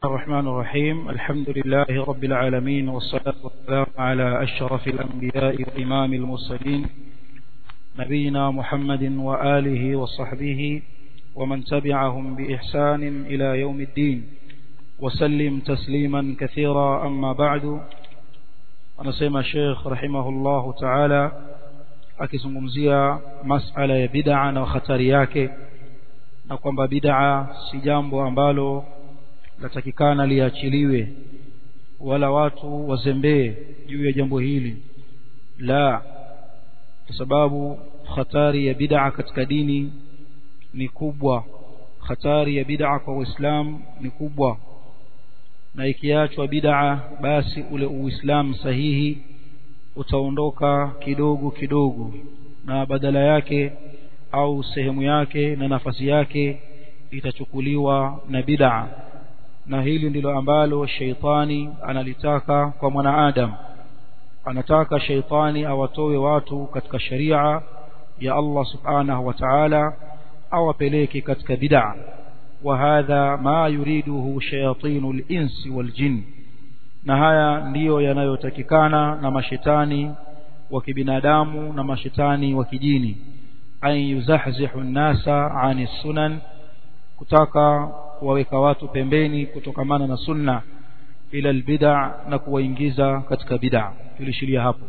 الرحمن الرحيم الحمد لله رب العالمين والصلاة والسلام على أشرف الأنبياء وإمام المرسلين نبينا محمد وآله وصحبه ومن تبعهم بإحسان إلى يوم الدين وسلم تسليما كثيرا أما بعد anasema Sheikh rahimahullahu ta'ala akizungumzia masala ya bid'a na hatari yake na kwamba bid'a si jambo ambalo latakikana liachiliwe wala watu wazembee juu ya jambo hili la kwa sababu hatari ya bid'a katika dini ni kubwa hatari ya bid'a kwa Uislamu ni kubwa na ikiachwa bid'a basi ule uislamu sahihi utaondoka kidogo kidogo na badala yake au sehemu yake na nafasi yake itachukuliwa na bid'a na hili ndilo ambalo sheitani analitaka kwa mwanaadam anataka sheitani awatoe watu katika sharia ya Allah subhanahu wa ta'ala awapeleke katika bid'a وهذا ما يريده شياطين الإنس والجن na haya ndiyo yanayotakikana na mashetani wa kibinadamu na mashetani wa kijini an yuzahzihu nnasa ani sunan kutaka kuwaweka watu pembeni kutokamana na sunna ila albid'a na kuwaingiza katika bid'a tulishiria hapo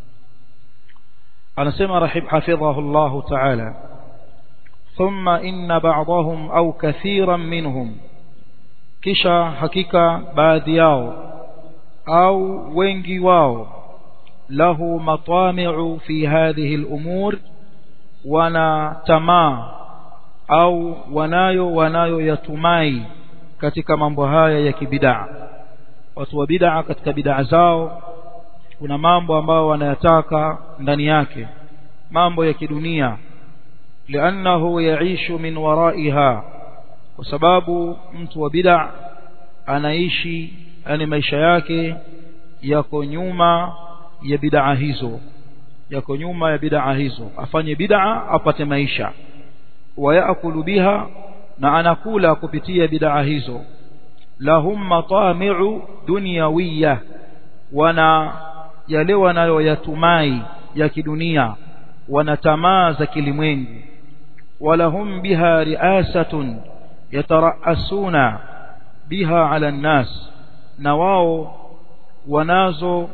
anasema rahib hafidhahu Allah ta'ala ثم إن بعضهم أو كثيرا منهم kisha hakika baadhi yao au wengi wao lahu matami'u fi hadhihi al-umur wana tamaa au wanayo wanayo yatumai katika mambo haya ya kibid'a watu wa bid'a katika bid'a zao kuna mambo ambayo wanayataka ndani yake mambo ya kidunia لأنه يعيش من ورائها وسباب mtu wa bid'a anaishi yani maisha yake yako nyuma ya bid'a hizo yako nyuma ya bid'a hizo afanye bid'a apate maisha wayakulu biha na anakula kupitia bid'a hizo lahum matami'u dunyawiyya wana yale wanayoyatumai ya kidunia wana tamaa za kilimwengu ولهم بها رئاسة يترأسون بها على الناس نواو wanazo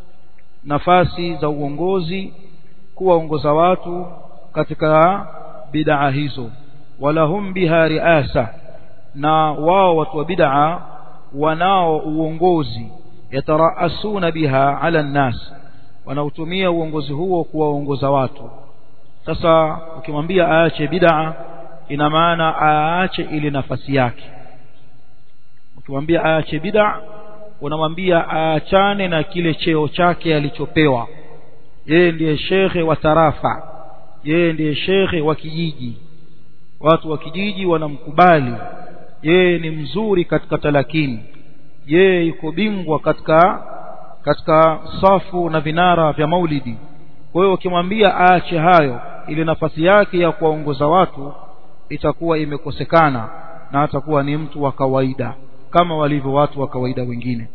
nafasi za uongozi kuwaongoza watu katika bid'a hizo walahum biha riasa na wao watu wa bid'a wanao uongozi yataraasuna biha ala nnas wanautumia uongozi huo kuwaongoza watu sasa ukimwambia aache bid'a ina maana aache ile nafasi yake ukimwambia aache bid'a unamwambia aachane na kile cheo chake alichopewa yeye ndiye shekhe wa tarafa yeye ndiye shekhe wa kijiji watu wa kijiji wanamkubali yeye ni mzuri katika talakini yeye yuko bingwa katika katika safu na vinara vya maulidi kwa hiyo ukimwambia aache hayo ile nafasi yake ya kuwaongoza watu itakuwa imekosekana na atakuwa ni mtu wa kawaida kama walivyo watu wa kawaida wengine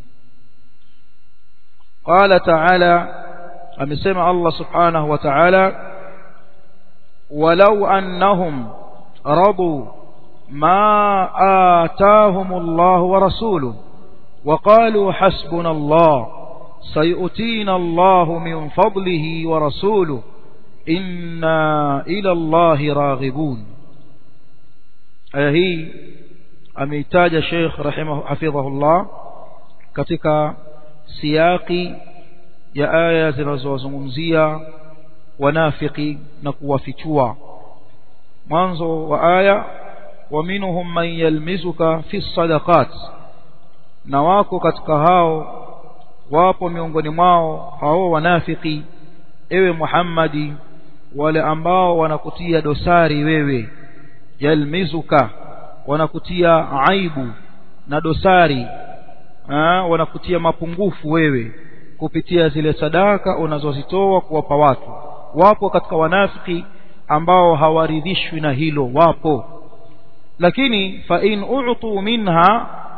qala ta'ala amesema Allah subhanahu wa ta'ala walau annahum radu ma ataahum Allah wa rasuluhu وقالوا حسبنا الله سيؤتينا الله من فضله ورسوله إنا إلى الله راغبون aya hii ameitaja Sheikh rahimahu hafidhahullah katika siyaki ya aya zinazozungumzia wanafiki na kuwafichua mwanzo wa aya wa minhum man yalmizuka fi sadaqat na wako katika hao wapo miongoni mwao hao wanafiki ewe Muhammadi wale ambao wanakutia dosari wewe yalmizuka wanakutia aibu na dosari ha, wanakutia mapungufu wewe kupitia zile sadaka unazozitoa kuwapa watu wapo katika wanafiki ambao hawaridhishwi na hilo wapo lakini fa in u'tu minha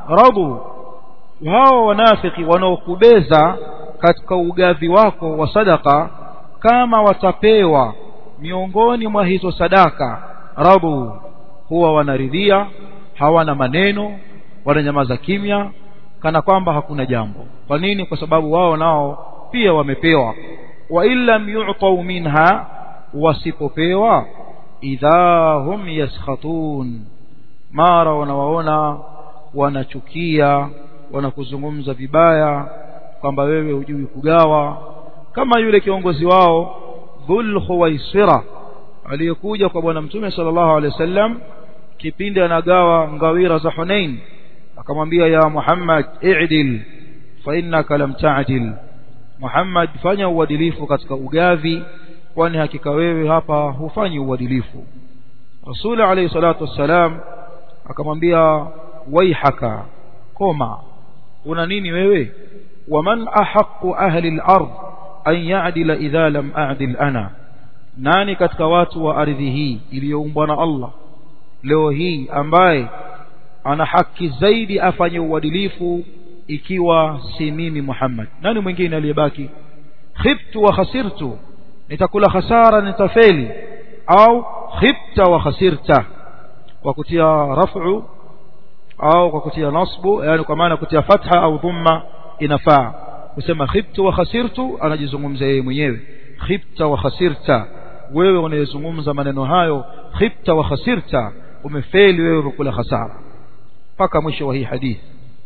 radu hao wanafiki wanaokubeza katika ugavi wako wa sadaka kama watapewa miongoni mwa hizo sadaka radu huwa wanaridhia hawana maneno wananyamaza kimya kana kwamba hakuna jambo kwa nini kwa sababu wao nao pia wamepewa wa illam yu'tau minha wasipopewa idha hum yaskhatun mara wanawaona wanachukia wanakuzungumza vibaya kwamba wewe hujui kugawa kama yule kiongozi wao dhul khuwaisira aliyekuja kwa bwana mtume sallallahu alaihi wasallam kipindi anagawa ngawira za Hunain akamwambia ya Muhammad i'dil fa innaka lam ta'dil Muhammad fanya uadilifu katika ugavi kwani hakika wewe hapa hufanyi uadilifu Rasul alayhi salatu wassalam akamwambia waihaka koma una nini wewe waman ahaqqu ahli al-ard an ya'dila idha lam a'dil ana nani katika watu wa ardhi hii iliyoumbwa na Allah leo hii ambaye ana haki zaidi afanye uadilifu ikiwa si mimi Muhammad nani mwingine aliyebaki khibtu wa khasirtu nitakula hasara nitafeli au khibta wa khasirta kwa kutia raf'u au kwa kutia nasbu yani kwa maana kutia fatha au dhamma inafaa kusema khibtu wa khasirtu anajizungumza yeye mwenyewe khibta wa khasirta wewe unayezungumza maneno hayo khibta wa khasirta umefeli wewe ukula hasara mpaka mwisho wa hii hadithi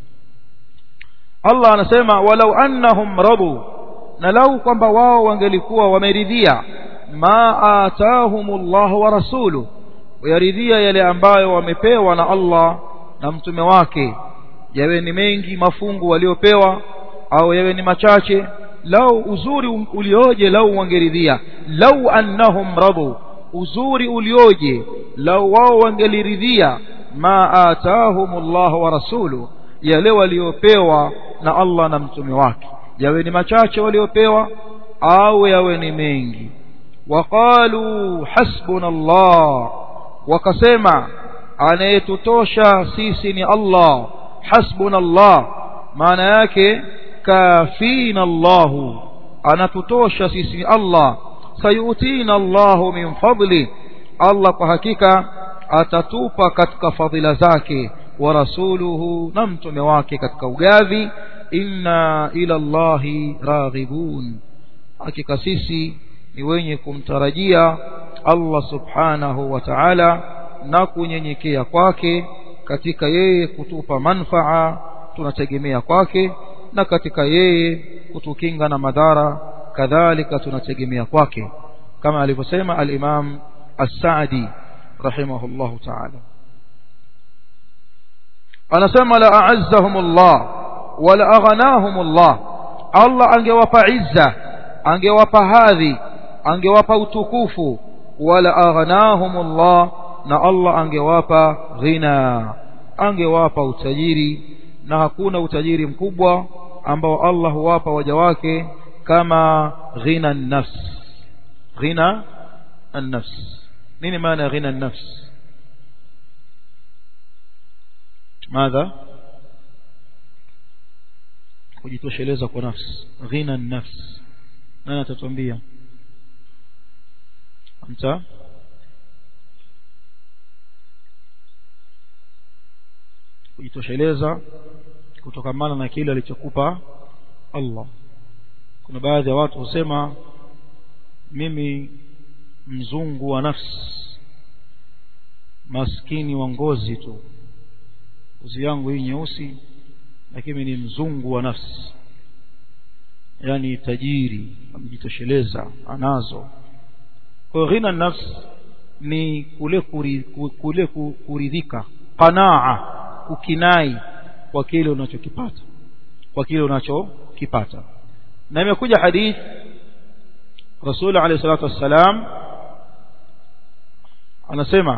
Allah anasema walau annahum radu na lau kwamba wao wangelikuwa wameridhia ma atahumullah wa rasulu wayaridhia yale ambayo wamepewa na Allah na mtume wake yawe ni mengi mafungu waliopewa au yawe ni machache lau uzuri ulioje lau wangeridhia lau annahum radu uzuri ulioje lau wao wangeliridhia ma atahumullah wa rasulu yale waliopewa na Allah na mtume wake yawe ni machache waliopewa au yawe ni mengi waqalu hasbuna Allah wakasema anayetutosha sisi ni Allah hasbuna Allah maana yake kafina Allah anatutosha sisi ni Allah sayutina Allah min fadli Allah kwa hakika atatupa katika fadhila zake wa rasuluhu na mtume wake katika ugavi inna ila Allahi raghibun hakika sisi ni wenye kumtarajia Allah subhanahu wa ta'ala na kunyenyekea kwake katika yeye kutupa manfaa tunategemea kwake na katika yeye kutukinga na madhara kadhalika tunategemea kwake kama alivyosema al-Imam As-Sa'di rahimahullahu ta'ala anasema la a'azzahumullah wala aghnahumullah Allah angewapa izza angewapa hadhi angewapa utukufu wala aghnahumullah na Allah angewapa ghina angewapa utajiri na hakuna utajiri mkubwa ambao Allah huwapa waja wake kama ghina an-nafs ghina an-nafs nini maana ghina an-nafs ماذا kujitosheleza kwa nafsi ghina an-nafs nani atatuambia anta kujitosheleza kutokamana na kile alichokupa Allah kuna baadhi ya watu husema mimi mzungu wa nafsi maskini wa ngozi tu ngozi yangu hii nyeusi lakini ni mzungu wa nafsi yani tajiri amejitosheleza anazo kwa ghina nafsi ni kule kuri, kule kuridhika qanaa kukinai kwa kile unachokipata kwa kile unachokipata na imekuja hadith Rasul alayhi salatu wassalam anasema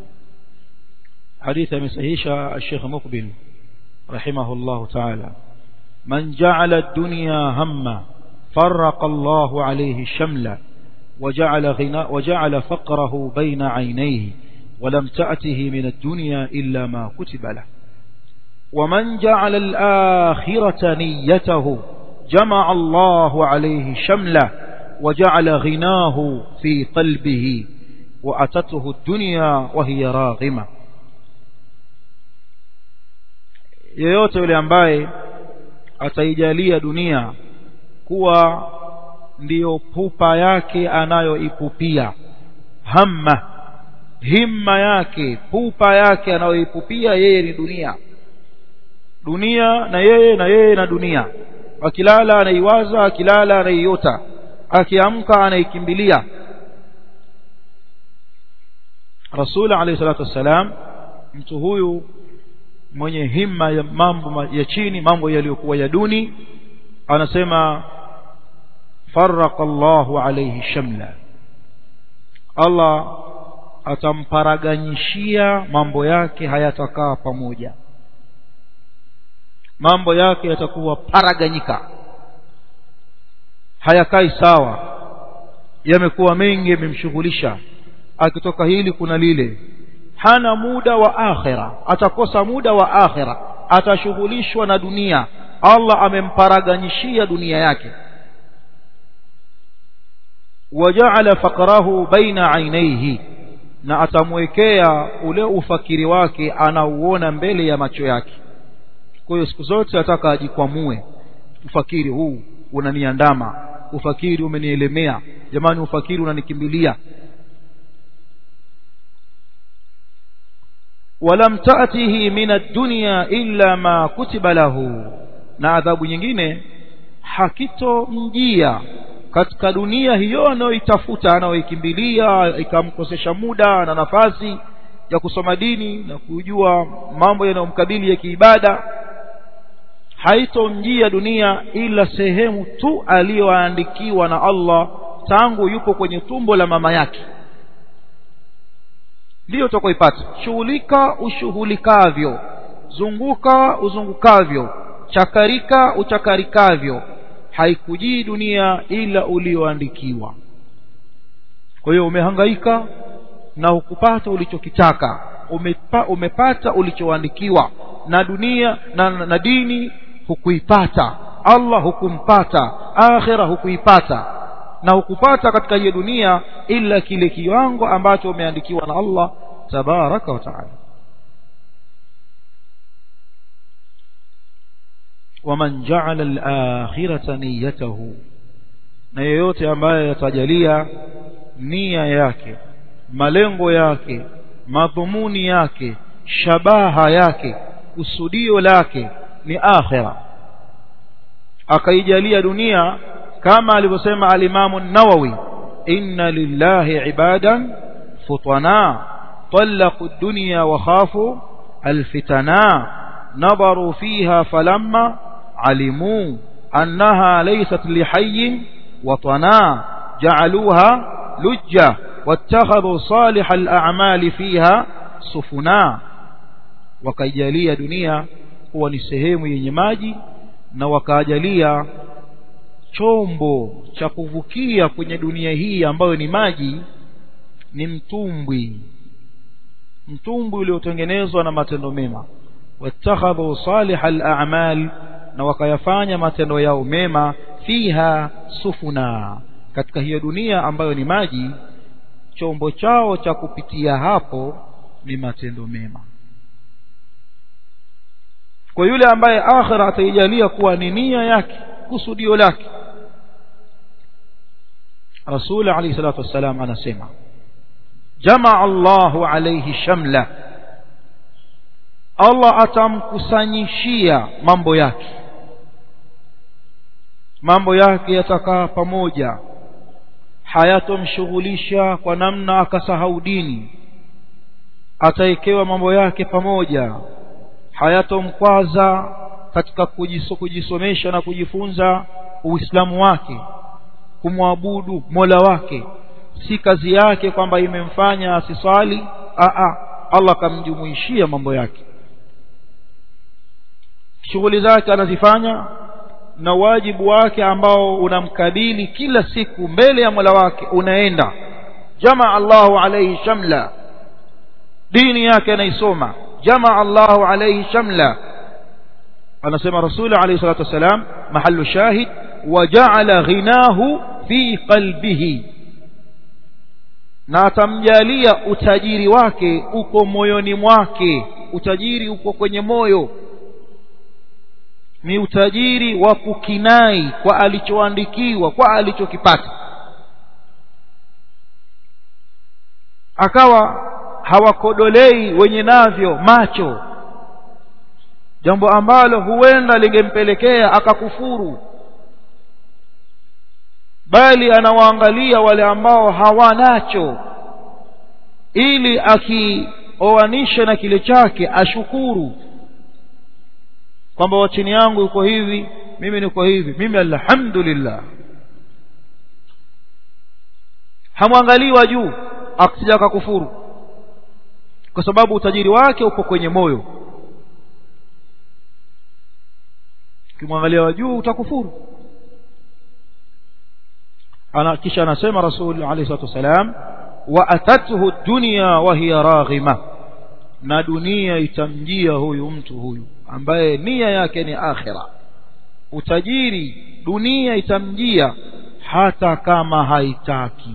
حديث مسهيشة الشيخ مقبل رحمه الله تعالى من جعل الدنيا هما فرق الله عليه الشمل وجعل, غناء وجعل فقره بين عينيه ولم تأته من الدنيا إلا ما كتب له ومن جعل الآخرة نيته جمع الله عليه شمله وجعل غناه في قلبه وأتته الدنيا وهي راغمة yeyote yule ambaye ataijalia dunia kuwa ndiyo pupa yake anayoipupia hamma himma yake pupa yake anayoipupia yeye ni dunia dunia na yeye na yeye na dunia akilala anaiwaza akilala anaiota akiamka anaikimbilia rasul alayhi salatu wassalam mtu huyu mwenye himma ya mambo ya chini mambo yaliyokuwa ya duni anasema farraqa Allahu alayhi shamla Allah atamparaganyishia mambo yake hayatakaa pamoja mambo yake yatakuwa paraganyika hayakai sawa yamekuwa mengi yamemshughulisha akitoka hili kuna lile hana muda wa akhira atakosa muda wa akhira atashughulishwa na dunia Allah amemparaganyishia dunia yake waja'ala faqrahu baina ainaihi na atamwekea ule ufakiri wake anauona mbele ya macho yake kwa hiyo siku zote ataka ajikwamue ufakiri huu unaniandama ufakiri umenielemea jamani ufakiri unanikimbilia walam ta'tihi min ad-dunya illa ma kutiba lahu na adhabu nyingine hakitomjia katika dunia hiyo anayoitafuta anayoikimbilia ikamkosesha muda na nafasi ya kusoma dini na kujua mambo yanayomkabili ya kiibada haitomjia dunia ila sehemu tu aliyoandikiwa na Allah tangu yupo kwenye tumbo la mama yake ndiyo utakoipata shughulika ushughulikavyo zunguka uzungukavyo chakarika uchakarikavyo haikujii dunia ila ulioandikiwa kwa hiyo umehangaika na hukupata ulichokitaka umepa, umepata ulichoandikiwa na dunia na, na, na dini hukuipata Allah hukumpata akhira hukuipata na hukupata katika hiyo dunia ila kile kiwango ambacho umeandikiwa na Allah tabaraka wa taala waman ja'ala al-akhirata niyyatahu na yeyote ambaye yatajalia nia yake malengo yake madhumuni yake shabaha yake kusudio lake ni akhira akaijalia dunia kama alivyosema al-Imam an-Nawawi inna lillahi ibadan futana طلقوا الدنيا وخافوا الفتنا نظروا فيها فلما علموا أنها ليست لحي وطنا جعلوها لجة واتخذوا صالح الأعمال فيها سفنا وكيجالية دنيا هو نسهيم ينماجي na wakajalia chombo cha kuvukia kwenye dunia hii ambayo ni maji ni mtumbwi mtumbwi uliotengenezwa na matendo mema wattakhadhu salihal a'mal na wakayafanya matendo yao mema fiha sufuna katika hiyo dunia ambayo ni maji chombo chao cha kupitia hapo ni matendo mema kwa yule ambaye akhira ataijalia kuwa ni nia yake kusudio lake Rasul alayhi salatu wassalam anasema jamaa Allahu alayhi shamla Allah atamkusanyishia mambo yake mambo yake yatakaa pamoja hayatomshughulisha kwa namna akasahau dini ataekewa mambo yake pamoja hayatomkwaza katika kujiso, kujisomesha na kujifunza uislamu wake kumwabudu mola wake si kazi yake kwamba imemfanya asiswali a Allah kamjumuishia mambo yake shughuli zake anazifanya na wajibu wake ambao unamkabili kila siku mbele ya Mola wake unaenda jamaa Allahu alayhi shamla dini yake anaisoma jamaa Allahu alayhi shamla anasema rasul alayhi salatu wasalam mahallu shahid waja'ala ghinahu fi qalbihi na atamjalia utajiri wake uko moyoni mwake utajiri uko kwenye moyo ni utajiri wa kukinai kwa alichoandikiwa kwa alichokipata akawa hawakodolei wenye navyo macho jambo ambalo huenda lingempelekea akakufuru bali anawaangalia wale ambao hawanacho ili akioanisha na kile chake ashukuru kwamba wa chini yangu yuko hivi mimi niko hivi mimi alhamdulillah hamwangalii wa juu akisija akakufuru kwa sababu utajiri wake uko kwenye moyo ukimwangalia wa juu utakufuru ana kisha anasema rasul alayhi salatu wasalam wa atathu dunya wa hiya raghima na dunia itamjia huyu mtu huyu ambaye nia yake ni akhira utajiri dunia itamjia hata kama haitaki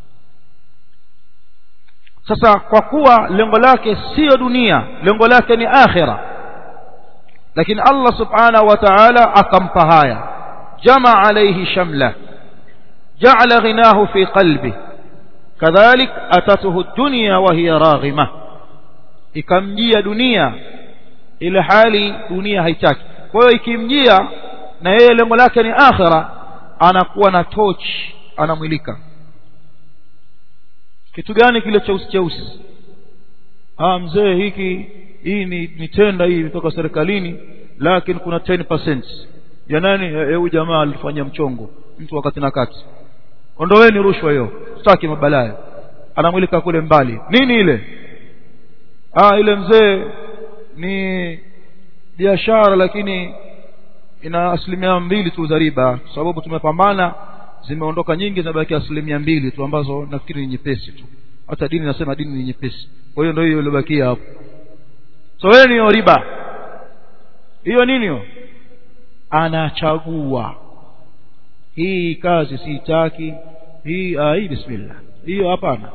sasa kwa kuwa lengo lake sio dunia lengo lake ni akhira lakini Allah subhanahu wa ta'ala akampa haya jama alayhi shamla ja'ala ghinahu fi qalbi kadhalik atatuhu dunya wa hiya raghima ikamjia dunia ile hali dunia haitaki kwa hiyo ikimjia na yeye lengo lake ni akhira anakuwa na torch anamwilika kitu gani kile cheusi cheusi ah mzee hiki hii ni, ni tenda hii kutoka serikalini lakini kuna 10% ya nani huyu jamaa alifanya mchongo mtu wakati na kati ondoweni rushwa hiyo sitaki mabalaya anamwilika kule mbali nini ile ah ile mzee ni biashara lakini ina asilimia mbili tu za riba sababu tumepambana zimeondoka nyingi zinabaki asilimia mbili tu ambazo nafikiri ni nyepesi tu hata dini nasema dini ni nyepesi kwa hiyo ndio hiyo iliyobakia hapo so wewe ni riba hiyo nini hiyo anachagua hii kazi siitaki hii ah, hii bismillah hiyo hapana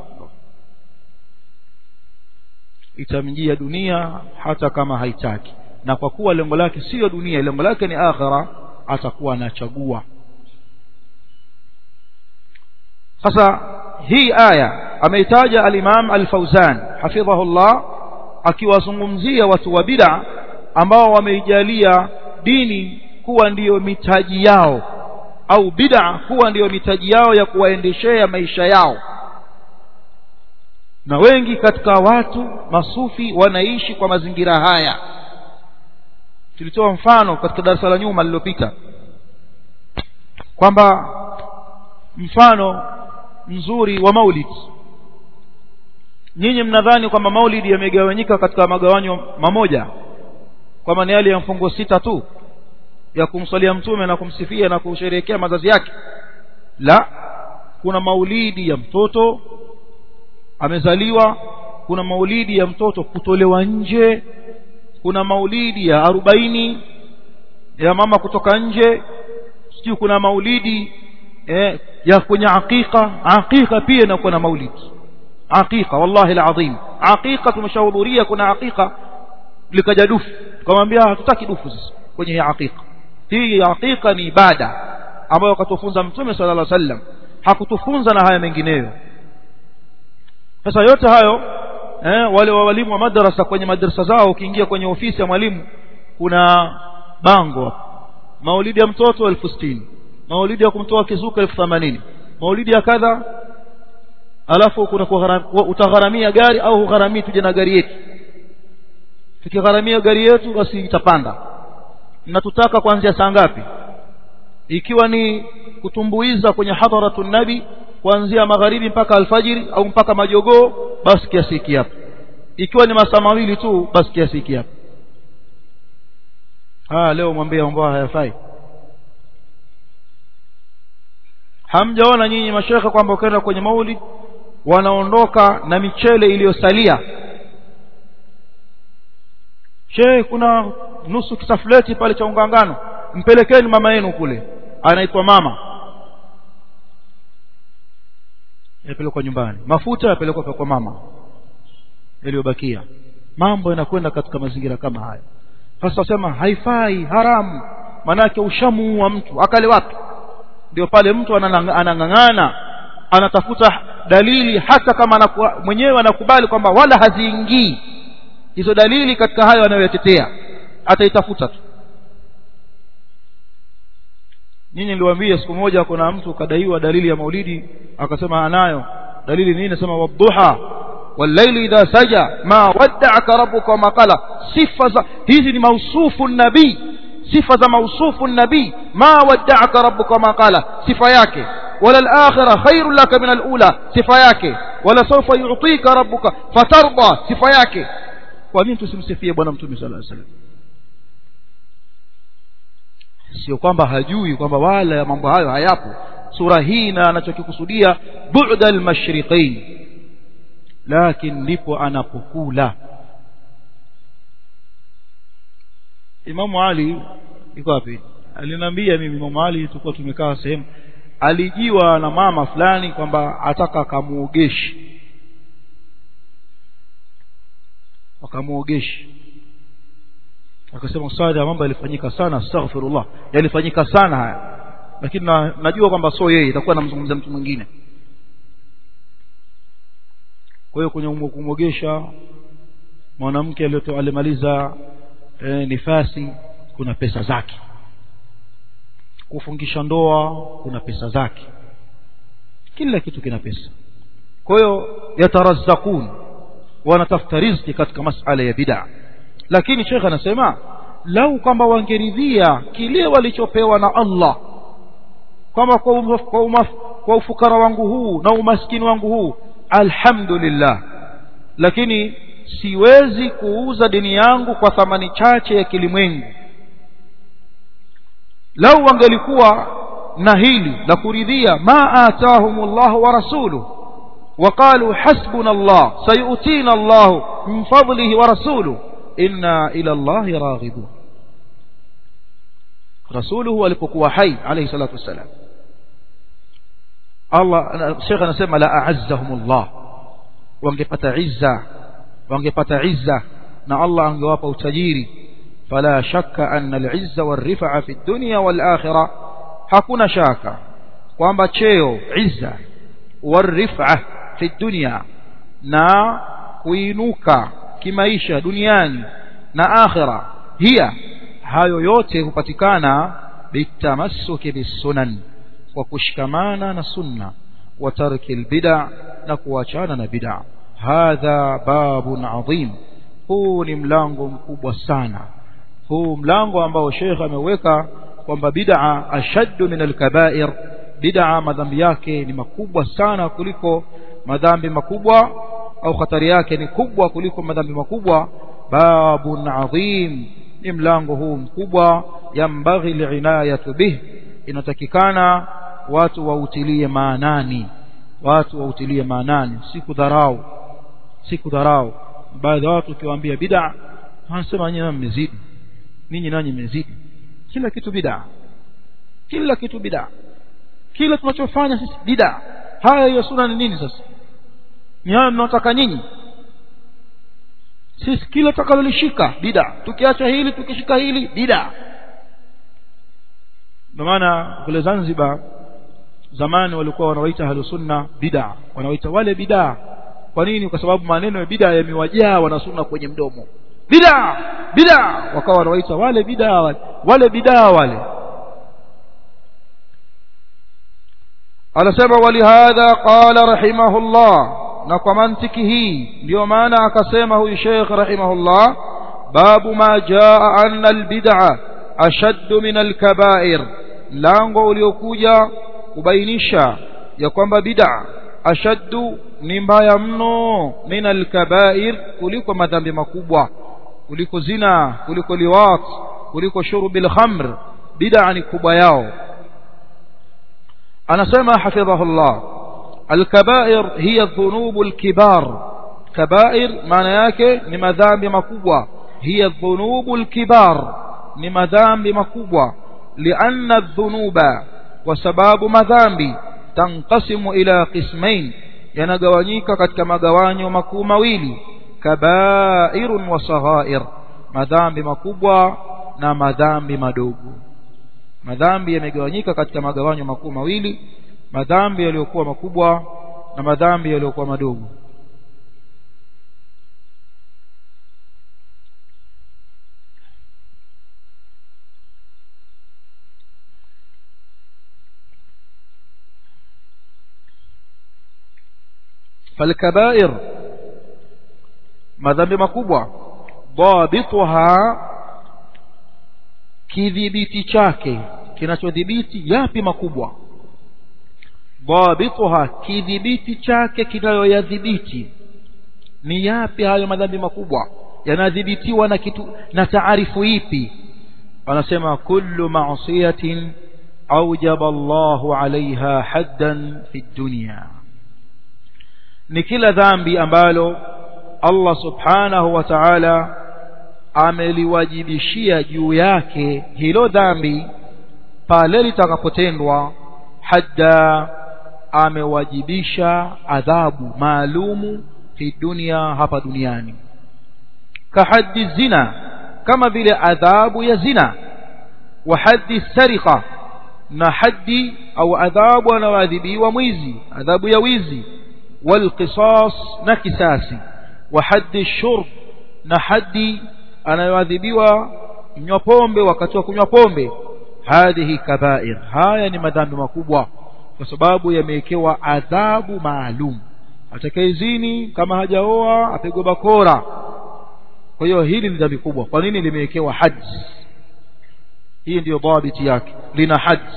itamjia dunia hata kama haitaki na kwa kuwa lengo lake sio dunia lengo lake ni akhira atakuwa anachagua sasa hii aya ameitaja al-Imam al-Fauzan hafidhahullah akiwazungumzia watu wa bid'a ambao wameijalia dini kuwa ndiyo mitaji yao au bid'a kuwa ndiyo mitaji yao ya kuwaendeshea maisha yao na wengi katika watu masufi wanaishi kwa mazingira haya tulitoa mfano katika darasa la nyuma lililopita kwamba mfano mzuri wa maulid nyinyi mnadhani kwamba maulidi yamegawanyika katika magawanyo mamoja kwamba ni yale ya mfungo sita tu ya kumswalia mtume na kumsifia na kusherehekea mazazi yake la kuna maulidi ya mtoto amezaliwa kuna maulidi ya mtoto kutolewa nje kuna maulidi ya arobaini ya mama kutoka nje sijui kuna maulidi eh, ya kwenye aqiqa aqiqa pia inakuwa na maulidi aqiqa wallahi alazim aqiqa tumeshahudhuria kuna aqiqa likaja dufu tukamwambia hatutaki dufu sisi kwenye hii aqiqa hii aqiqa ni ibada ambayo akatufunza mtume sallallahu alaihi wasallam hakutufunza na haya mengineyo sasa yote hayo eh, wale wa walimu wa madrasa kwenye madrasa zao ukiingia kwenye ofisi ya mwalimu kuna bango maulidi ya mtoto elfu sitini maulidi ya kumtoa kizuka elfu themanini maulidi ya kadha alafu kuna utagharamia gari au hugharamii tuje na gari yetu tukigharamia gari yetu basi itapanda mnatutaka kuanzia saa ngapi ikiwa ni kutumbuiza kwenye hadharatu nabi kuanzia magharibi mpaka alfajiri au mpaka majogoo basi kiasi hiki hapa ikiwa ni masaa mawili tu basi kiasi hiki hapa ah leo mwambie ambao hayafai hamjaona nyinyi mashekhe kwamba ukaenda kwenye maulid wanaondoka na michele iliyosalia she kuna nusu kisafuleti pale cha ungangano mpelekeni mama yenu kule anaitwa mama yapelekwa nyumbani mafuta yapelekwa kwa mama yaliyobakia mambo yanakwenda katika mazingira kama haya sasa sema haifai haramu manake ushamuua mtu akale wapi ndio pale mtu anang'ang'ana anatafuta dalili hata kama anakuwa, mwenyewe anakubali kwamba wala haziingii hizo dalili katika hayo anayoyatetea ataitafuta tu nyinyi niliwaambia siku moja kuna mtu kadaiwa dalili ya maulidi akasema anayo dalili nini nasema wadduha والليل إذا سجى ما ودعك ربك وما قال صفة hizi ni mausufu nabii sifa za mausufu nabii ma wada'aka rabbuka ma qala sifa yake wala al-akhirah khairun laka min al-ula sifa yake wala sawfa yu'tika rabbuka fatarda sifa yake kwa nini tusimsifie bwana mtume sallallahu alaihi wasallam sio kwamba hajui kwamba wala ya mambo hayo hayapo sura hii na anachokikusudia bu'da al-mashriqain lakini ndipo anapokula Imamu Ali yuko wapi aliniambia mimi Imamu Ali tulikuwa tumekaa sehemu alijiwa na mama fulani kwamba ataka akamuogeshe akamuogeshe akasema sada mambo yalifanyika sana astaghfirullah yalifanyika sana haya lakini na, najua kwamba sio yeye itakuwa namzungumzia mtu mwingine kwa hiyo kwenye kumwogesha mwanamke alimaliza e, nifasi kuna pesa zake kufungisha ndoa kuna pesa zake kila kitu kina pesa kwa hiyo yatarazzakun wanatafuta riziki katika masala ya bid'a lakini shekhe anasema lau kwamba wangeridhia kile walichopewa na Allah kwamba kwa, umaf, kwa, umaf, kwa ufukara wangu huu na umaskini wangu huu alhamdulillah lakini siwezi kuuza dini yangu kwa thamani chache ya kilimwengu lau wangelikuwa na hili la kuridhia ma atahumullahu wa rasuluhu وقالوا حسبنا الله سيؤتينا الله من فضله ورسوله إنا إلى الله راغبون رسوله alipokuwa hai alayhi salatu wassalam Allah Sheikh anasema la a'azzahumullah wangepata izza wangepata izza na Allah angewapa utajiri fala shakka anna al-izza war-rif'a fi ad-dunya wal-akhirah hakuna shaka kwamba cheo izza war-rif'a fi dunya na kuinuka kimaisha duniani na akhira hiya hayo yote hupatikana bitamassuki bisunan kwa kushikamana na sunna wa tarki albid'a na kuachana na bid'a hadha babun adhim huu ni mlango mkubwa sana huu mlango ambao Sheikh ameweka kwamba bid'a ashaddu min alkaba'ir bid'a madhambi yake ni makubwa sana kuliko madhambi makubwa au hatari yake ni kubwa kuliko madhambi makubwa babun adhim ni mlango huu mkubwa yambaghi liinayatu bih inatakikana watu wautilie maanani watu wautilie maanani si kudharau si kudharau baadhi ya watu ukiwaambia bid'a wanasema nyinyi mmezidi ninyi nanyi mmezidi kila kitu bid'a kila kitu bid'a kila tunachofanya sisi bid'a haya hiyo sunna ni nini sasa ni hayo mnaotaka nyinyi sisi kila tutakalolishika bid'a tukiacha hili tukishika hili bid'a ndio maana kule Zanzibar zamani walikuwa wanawaita ahlu sunna bid'a wanawaita wale bid'a kwa nini kwa sababu maneno ya bid'a yamewajaa wana sunna kwenye mdomo bid'a bid'a wakawa wanawaita wale bid'a wale wale bid'a wale anasema walihadha qala rahimahullah na kwa mantiki hii ndio maana akasema huyu Sheikh rahimahullah babu ma jaa anna albid'a ashaddu min alkaba'ir lango uliokuja kubainisha ya kwamba bid'a ashaddu ni mbaya mno min alkaba'ir kuliko madhambi makubwa kuliko zina kuliko liwat kuliko shurubil khamr bid'a ni kubwa yao anasema hafidhahullah الكبائر هي الذنوب الكبار كبائر معنى yake ni madhambi makubwa hiya dhunubu lkibar ni madhambi makubwa lianna dhunuba kwa sababu madhambi tanqasimu ila qismain yanagawanyika katika magawanyo makuu mawili kabairun wa saghair madhambi makubwa na madhambi madogo madhambi yamegawanyika katika magawanyo makuu mawili madhambi yaliyokuwa makubwa na madhambi yaliyokuwa madogo فالكبائر madhambi makubwa dhabituha kidhibiti chake kinachodhibiti yapi makubwa dhabituha kidhibiti chake kinayoyadhibiti ni yapi hayo madhambi makubwa yanadhibitiwa na kitu na taarifu ipi wanasema kullu ma'siyatin awjaba Allahu 'alayha haddan fi dunya ni kila dhambi ambalo Allah subhanahu wa ta'ala ameliwajibishia juu yake hilo dhambi pale litakapotendwa hadda amewajibisha adhabu maalumu fi dunia hapa duniani kahaddi zina kama vile adhabu ya zina wa haddi sariqa na haddi au adhabu anaoadhibiwa mwizi adhabu ya wizi والقصاص نكساسي وحد الشرب na hadi anayoadhibiwa kunywa pombe wakati wa kunywa pombe hadhihi kabair haya ni madhambi makubwa kwa sababu yamewekewa adhabu maalum atakayezini kama hajaoa apigwe bakora kwa hiyo hili ni dhambi kubwa kwa nini limewekewa haji hii ndiyo dhabiti yake lina haji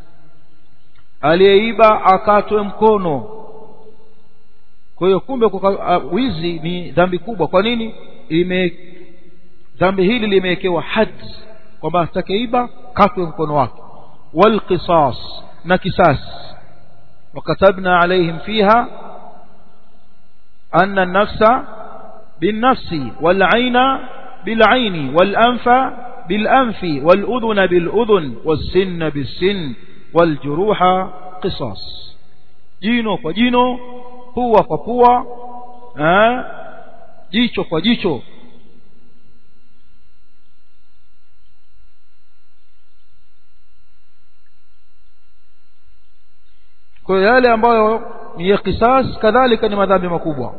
aliyeiba akatwe mkono kwa hiyo kumbe uh, wizi ni dhambi kubwa kwa nini ime dhambi hili limewekewa haji kwamba atakeiba katwe mkono wake walqisas na kisas وكتبنا عليهم فيها أن النفس بالنفس والعين بالعين والأنف بالأنف والأذن بالأذن والسن بالسن والجروح قصاص جينو فجينو pua kwa pua eh, jicho kwa jicho kwa yale ambayo ni ya kisas kadhalika ni madhambi makubwa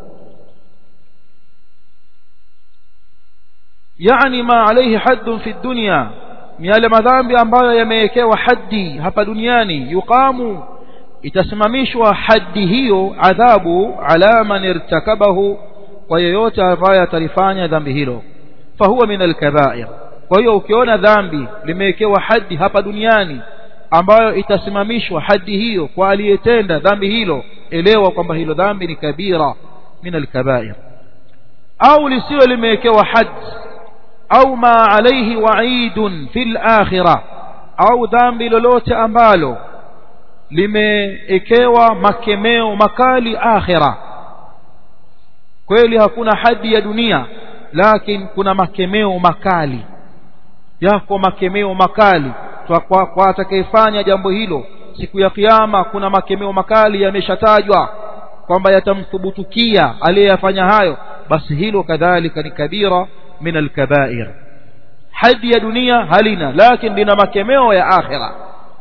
yani ma alayhi haddun fi dunya ni yale madhambi ambayo yamewekewa haddi hapa duniani yuqamu itasimamishwa haddi hiyo adhabu ala man irtakabahu kwa yeyote ambaye atalifanya dhambi hilo fahuwa min alkabair kwa hiyo ukiona dhambi limewekewa haddi hapa duniani ambayo itasimamishwa haddi hiyo kwa aliyetenda dhambi hilo elewa kwamba hilo dhambi ni kabira min alkabair au lisiwe limewekewa haddi au ma alayhi wa'idun fil akhirah au dhambi lolote ambalo limeekewa makemeo makali akhira kweli hakuna hadi ya dunia lakini kuna makemeo makali yako makemeo makali kwa, kwa atakayefanya jambo hilo siku ya kiyama kuna makemeo makali yameshatajwa kwamba yatamthubutukia aliyeyafanya hayo basi hilo kadhalika ni kabira min alkabair hadi ya dunia halina lakini lina makemeo ya akhira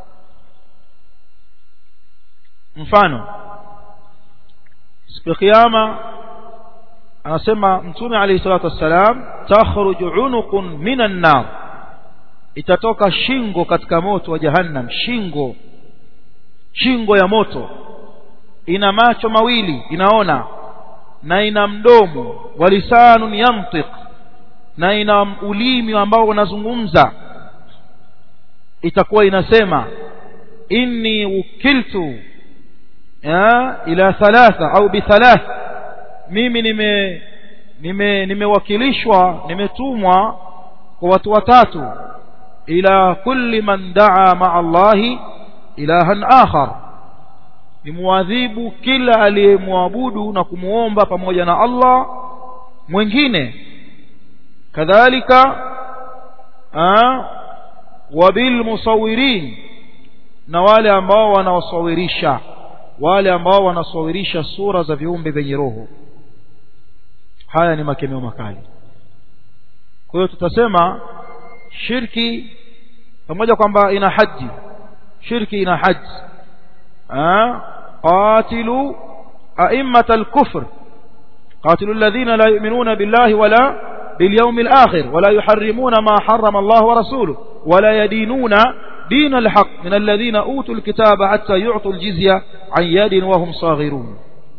mfano siku ya kiyama anasema mtume alayhi salatu wassalam takhruju unuqun minan nar itatoka shingo katika moto wa jahannam shingo shingo ya moto ina macho mawili inaona na ina mdomo walisanun yantiq na ina ulimi ambao unazungumza itakuwa inasema inni ukiltu ya ila thalatha au bithalath mimi nime nime nimewakilishwa nimetumwa kwa watu watatu ila kulli man daa ma'a Allahi ilahan akhar nimuadhibu kila aliyemwabudu na kumuomba pamoja na Allah mwingine kadhalika wabil musawirin na wale ambao wanaosawirisha wale ambao wanasawirisha sura za viumbe vyenye roho haya ni makemeo makali kwa hiyo tutasema shirki pamoja kwamba ina haji shirki ina haji qatilu أئمة الكفر قاتلوا الذين لا يؤمنون بالله ولا باليوم الآخر ولا يحرمون ما حرم الله ورسوله ولا يدينون دين الحق من الذين أوتوا الكتاب حتى يعطوا الجزية عن يد وهم صاغرون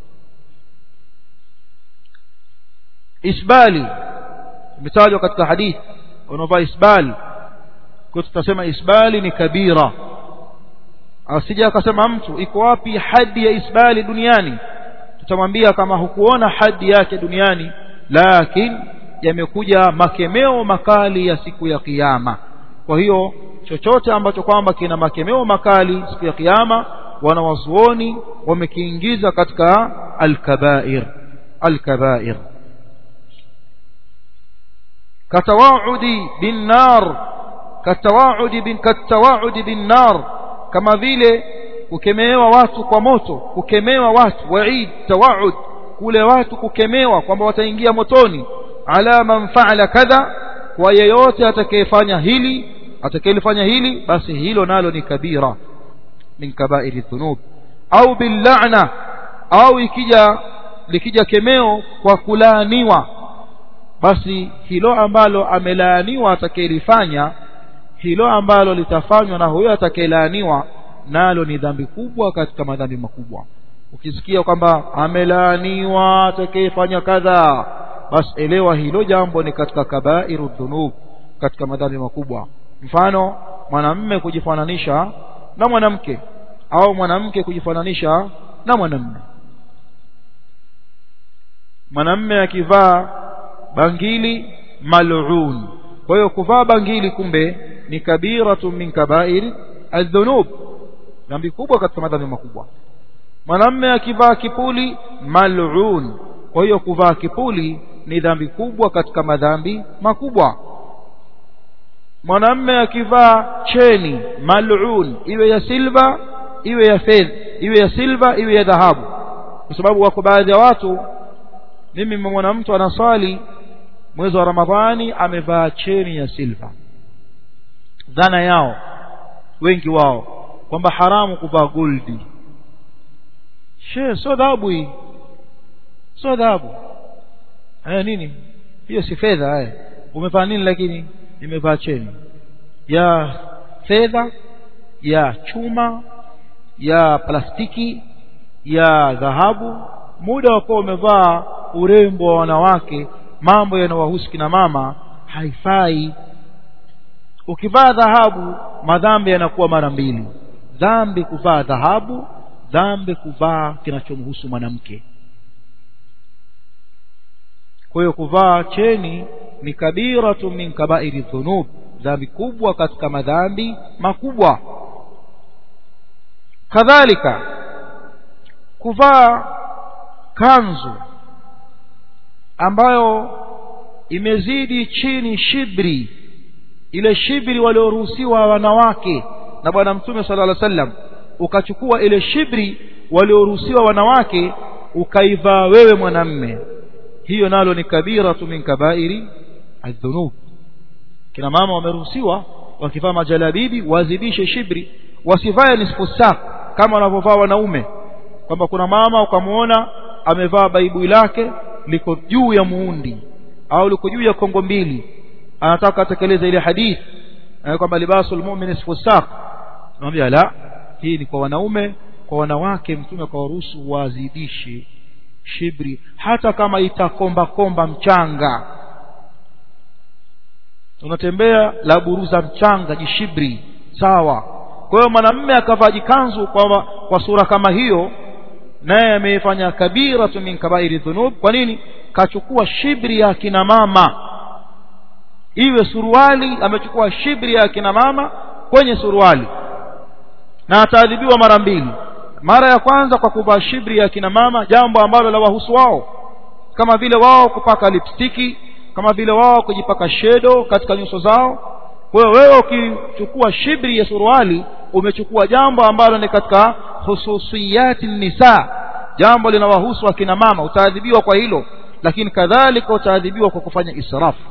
إسبالي مثال وقت حديث ونفى إسبال كنت تسمى إسبالي نكبيرة asija akasema mtu iko wapi hadi ya isbali duniani tutamwambia kama hukuona hadi yake duniani lakini yamekuja makemeo makali ya siku ya kiyama kwa hiyo chochote ambacho kwamba kina makemeo makali siku ya kiyama wanawazuoni wamekiingiza katika alkabair alkabair katawaudi bin nar katawaudi bin katawaudi bin nar kama vile kukemewa watu kwa moto kukemewa watu waid tawaud kule watu kukemewa kwamba wataingia motoni ala man faala kadha kwa yeyote atakayefanya hili atakayelifanya hili basi hilo nalo ni kabira min kabairi dhunub au billa'na au ikija likija kemeo kwa kulaaniwa basi hilo ambalo amelaaniwa atakayelifanya hilo ambalo litafanywa na huyo atakayelaaniwa nalo ni dhambi kubwa katika madhambi makubwa ukisikia kwamba amelaaniwa atakayefanya kadha basi elewa hilo jambo ni katika kabairu dhunub katika madhambi makubwa mfano mwanamme kujifananisha na mwanamke au mwanamke kujifananisha na mwanamme mwanamme akivaa bangili mal'un kwa hiyo kuvaa bangili kumbe ni kabiratu min kabair adhunub dhambi kubwa katika madhambi makubwa mwanamme akivaa kipuli mal'un kwa hiyo kuvaa kipuli ni dhambi kubwa katika madhambi makubwa mwanamme akivaa cheni mal'un iwe ya silva iwe ya fedha iwe ya silva iwe ya dhahabu kwa sababu wako baadhi ya watu mimi mmemwona mtu anaswali mwezi wa ramadhani amevaa cheni ya silva dhana yao wengi wao kwamba haramu kuvaa goldi she sio dhahabu hii sio dhahabu haya nini hiyo si fedha haya umevaa nini lakini nimevaa cheni ya fedha ya chuma ya plastiki ya dhahabu muda wakuwa umevaa urembo wa wanawake mambo yanawahusu kina mama haifai ukivaa dhahabu madhambi yanakuwa mara mbili dhambi kuvaa dhahabu dhambi kuvaa kinachomhusu mwanamke kwa hiyo kuvaa cheni ni kabiratu min kabairi dhunub dhambi kubwa katika madhambi makubwa kadhalika kuvaa kanzu ambayo imezidi chini shibri ile shibri walioruhusiwa wanawake na bwana mtume sala llah sallam ukachukua ile shibri walioruhusiwa wanawake ukaivaa wewe mwanamme hiyo nalo ni kabiratu min kabairi aldhunub kina mama wameruhusiwa wakivaa majalabibi wazidishe shibri wasivae nisfu sak kama wanavyovaa wanaume kwamba kuna mama ukamwona amevaa baibui lake liko juu ya muundi au liko juu ya kongo mbili anataka atekeleze ile hadithi kwamba libasul mu'min nisfu sak tunamwambia la hii ni kwa wanaume kwa wanawake mtume kwa waruhusu wazidishe shibri hata kama itakomba komba mchanga unatembea la buruza mchanga jishibri sawa kwa hiyo mwanamume akavaa jikanzu kwa, kwa sura kama hiyo naye amefanya kabiratu min kabairi dhunub kwa nini kachukua shibri ya kina mama iwe suruali amechukua shibri ya kina mama kwenye suruali na ataadhibiwa mara mbili mara ya kwanza kwa kuvaa shibri ya kina mama jambo ambalo la wahusu wao kama vile wao kupaka lipstiki kama vile wao kujipaka shedo katika nyuso zao kwa hiyo wewe ukichukua shibri ya suruali umechukua jambo ambalo ni katika hususiyati nisa jambo linawahusu akina mama utaadhibiwa kwa hilo lakini kadhalika utaadhibiwa kwa kufanya israfu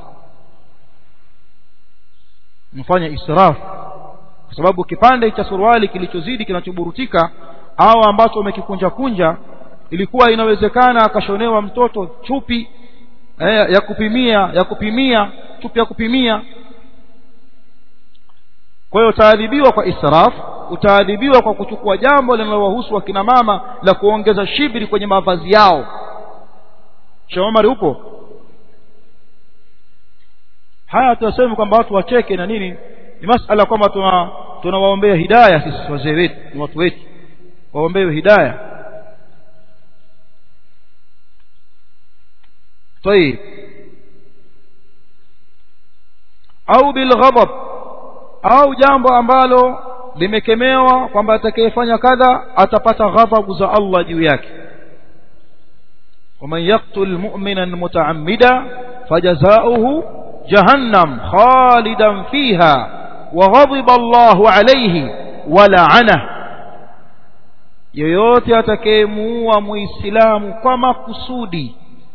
mfanya israfu kwa sababu kipande cha suruali kilichozidi kinachoburutika au ambacho umekikunja kunja ilikuwa inawezekana akashonewa mtoto chupi eh, ya kupimia ya kupimia chupi ya kupimia kwa hiyo utaadhibiwa kwa israf utaadhibiwa kwa kuchukua jambo linalowahusu wakina mama la kuongeza shibri kwenye mavazi yao Sheikh Omar upo haya tunasema kwamba watu wacheke na nini ni masala kwamba tuna tunawaombea hidayah sisi wazee wetu ni watu wetu waombewe hidayah طيب au bilghadab au jambo ambalo limekemewa kwamba atakayefanya kadha atapata ghadhabu za Allah juu yake ومن يقتل مؤمنا متعمدا فجزاؤه جهنم خالدا فيها وغضب الله عليه ولعنه yoyote atakayemuua muislamu kwa makusudi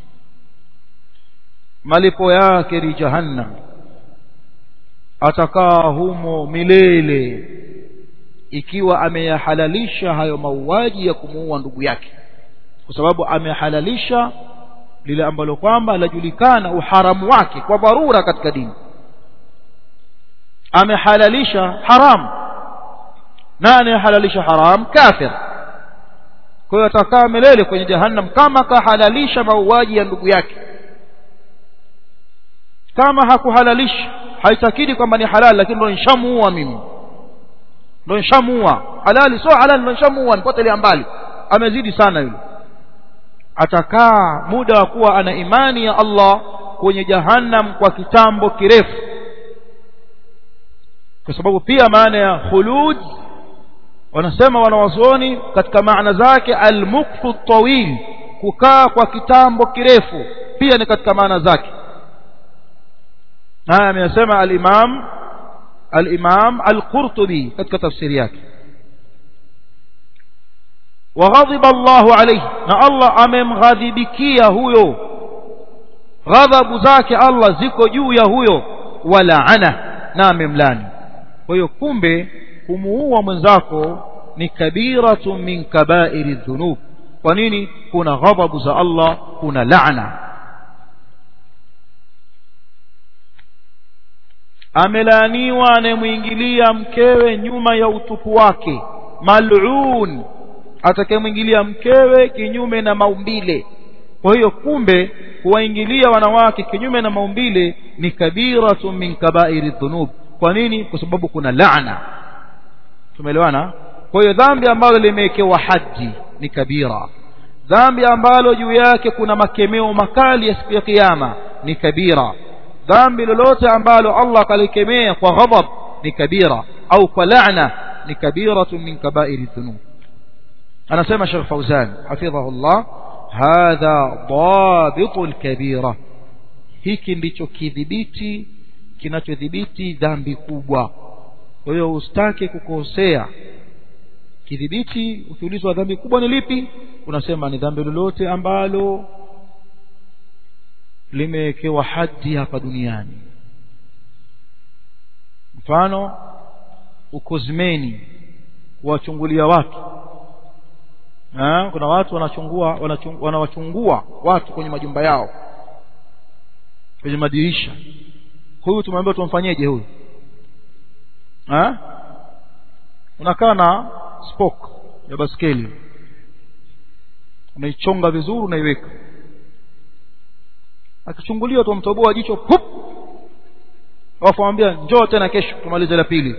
malipo yake ni jahannam atakaa humo milele ikiwa ameyahalalisha hayo mauaji ya kumuua ndugu yake kwa sababu amehalalisha lile ambalo kwamba lajulikana uharamu wake kwa dharura katika dini amehalalisha haram na anayehalalisha haram kafir kwa hiyo atakaa milele kwenye jahannam kama kahalalisha mauaji ya ndugu yake kama hakuhalalisha haitakidi kwamba ni halali lakini ndo nishamuua mimi ndo nishamuua halali sio halali ndo nishamuua nipotelea mbali amezidi sana yule atakaa muda wa kuwa ana imani ya Allah kwenye jahannam kwa kitambo kirefu kwa sababu pia maana ya khulud wanasema wanawazuoni katika maana zake almukfu tawil kukaa kwa kitambo kirefu pia ni katika maana zake haya amesema al-Imam al-Imam al-Qurtubi katika tafsiri yake وغضب الله عليه na Allah amemghadhibikia huyo ghadhabu zake Allah ziko juu ya huyo walaana na amemlani kwa hiyo kumbe kumuua mwenzako ni kabiratu min kabairi dhunub kwa nini kuna ghadhabu za Allah kuna laana amelaaniwa anayemwingilia mkewe nyuma ya utupu wake mal'un atakayemwingilia mkewe kinyume na maumbile kwa hiyo kumbe kuwaingilia wanawake kinyume na maumbile ni kabiratu min kabairi dhunub kwa nini kwa sababu kuna laana tumeelewana kwa hiyo dhambi ambalo limewekewa haji ni kabira dhambi ambalo juu yake kuna makemeo makali ya siku ya kiyama ni kabira dhambi lolote ambalo Allah kalikemea kwa ghadab ni kabira au kwa laana ni kabiratu min kabairi dhunub anasema Sheikh Fauzan hafidhahullah hadha dabitu alkabira hiki ndicho kidhibiti kinachodhibiti dhambi kubwa kwa hiyo usitake kukosea kidhibiti ukiulizwa dhambi kubwa ni lipi unasema ni dhambi lolote ambalo limewekewa haddi hapa duniani mfano ukozmeni kuwachungulia watu ha? kuna watu wanachungua wanawachungua watu kwenye majumba yao kwenye madirisha huyu tumwambia tumfanyeje huyu ha? unakaa na spoke ya baskeli unaichonga vizuri unaiweka akichunguliwa tumtoboa jicho hup alafu amwambia njoo tena kesho tumalize la pili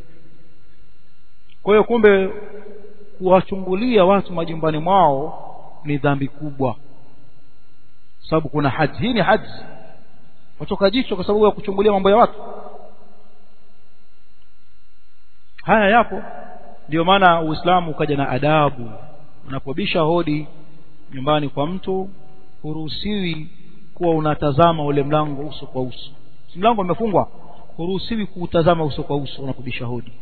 kwa hiyo kumbe kuwachungulia watu majumbani mwao ni dhambi kubwa sababu kuna haji hii ni haji watoka jicho kwa sababu ya kuchungulia mambo ya watu haya yapo ndio maana uislamu ukaja na adabu unapobisha hodi nyumbani kwa mtu huruhusiwi kuwa unatazama ule mlango uso kwa uso si mlango umefungwa huruhusiwi kuutazama uso kwa uso unakubisha hodi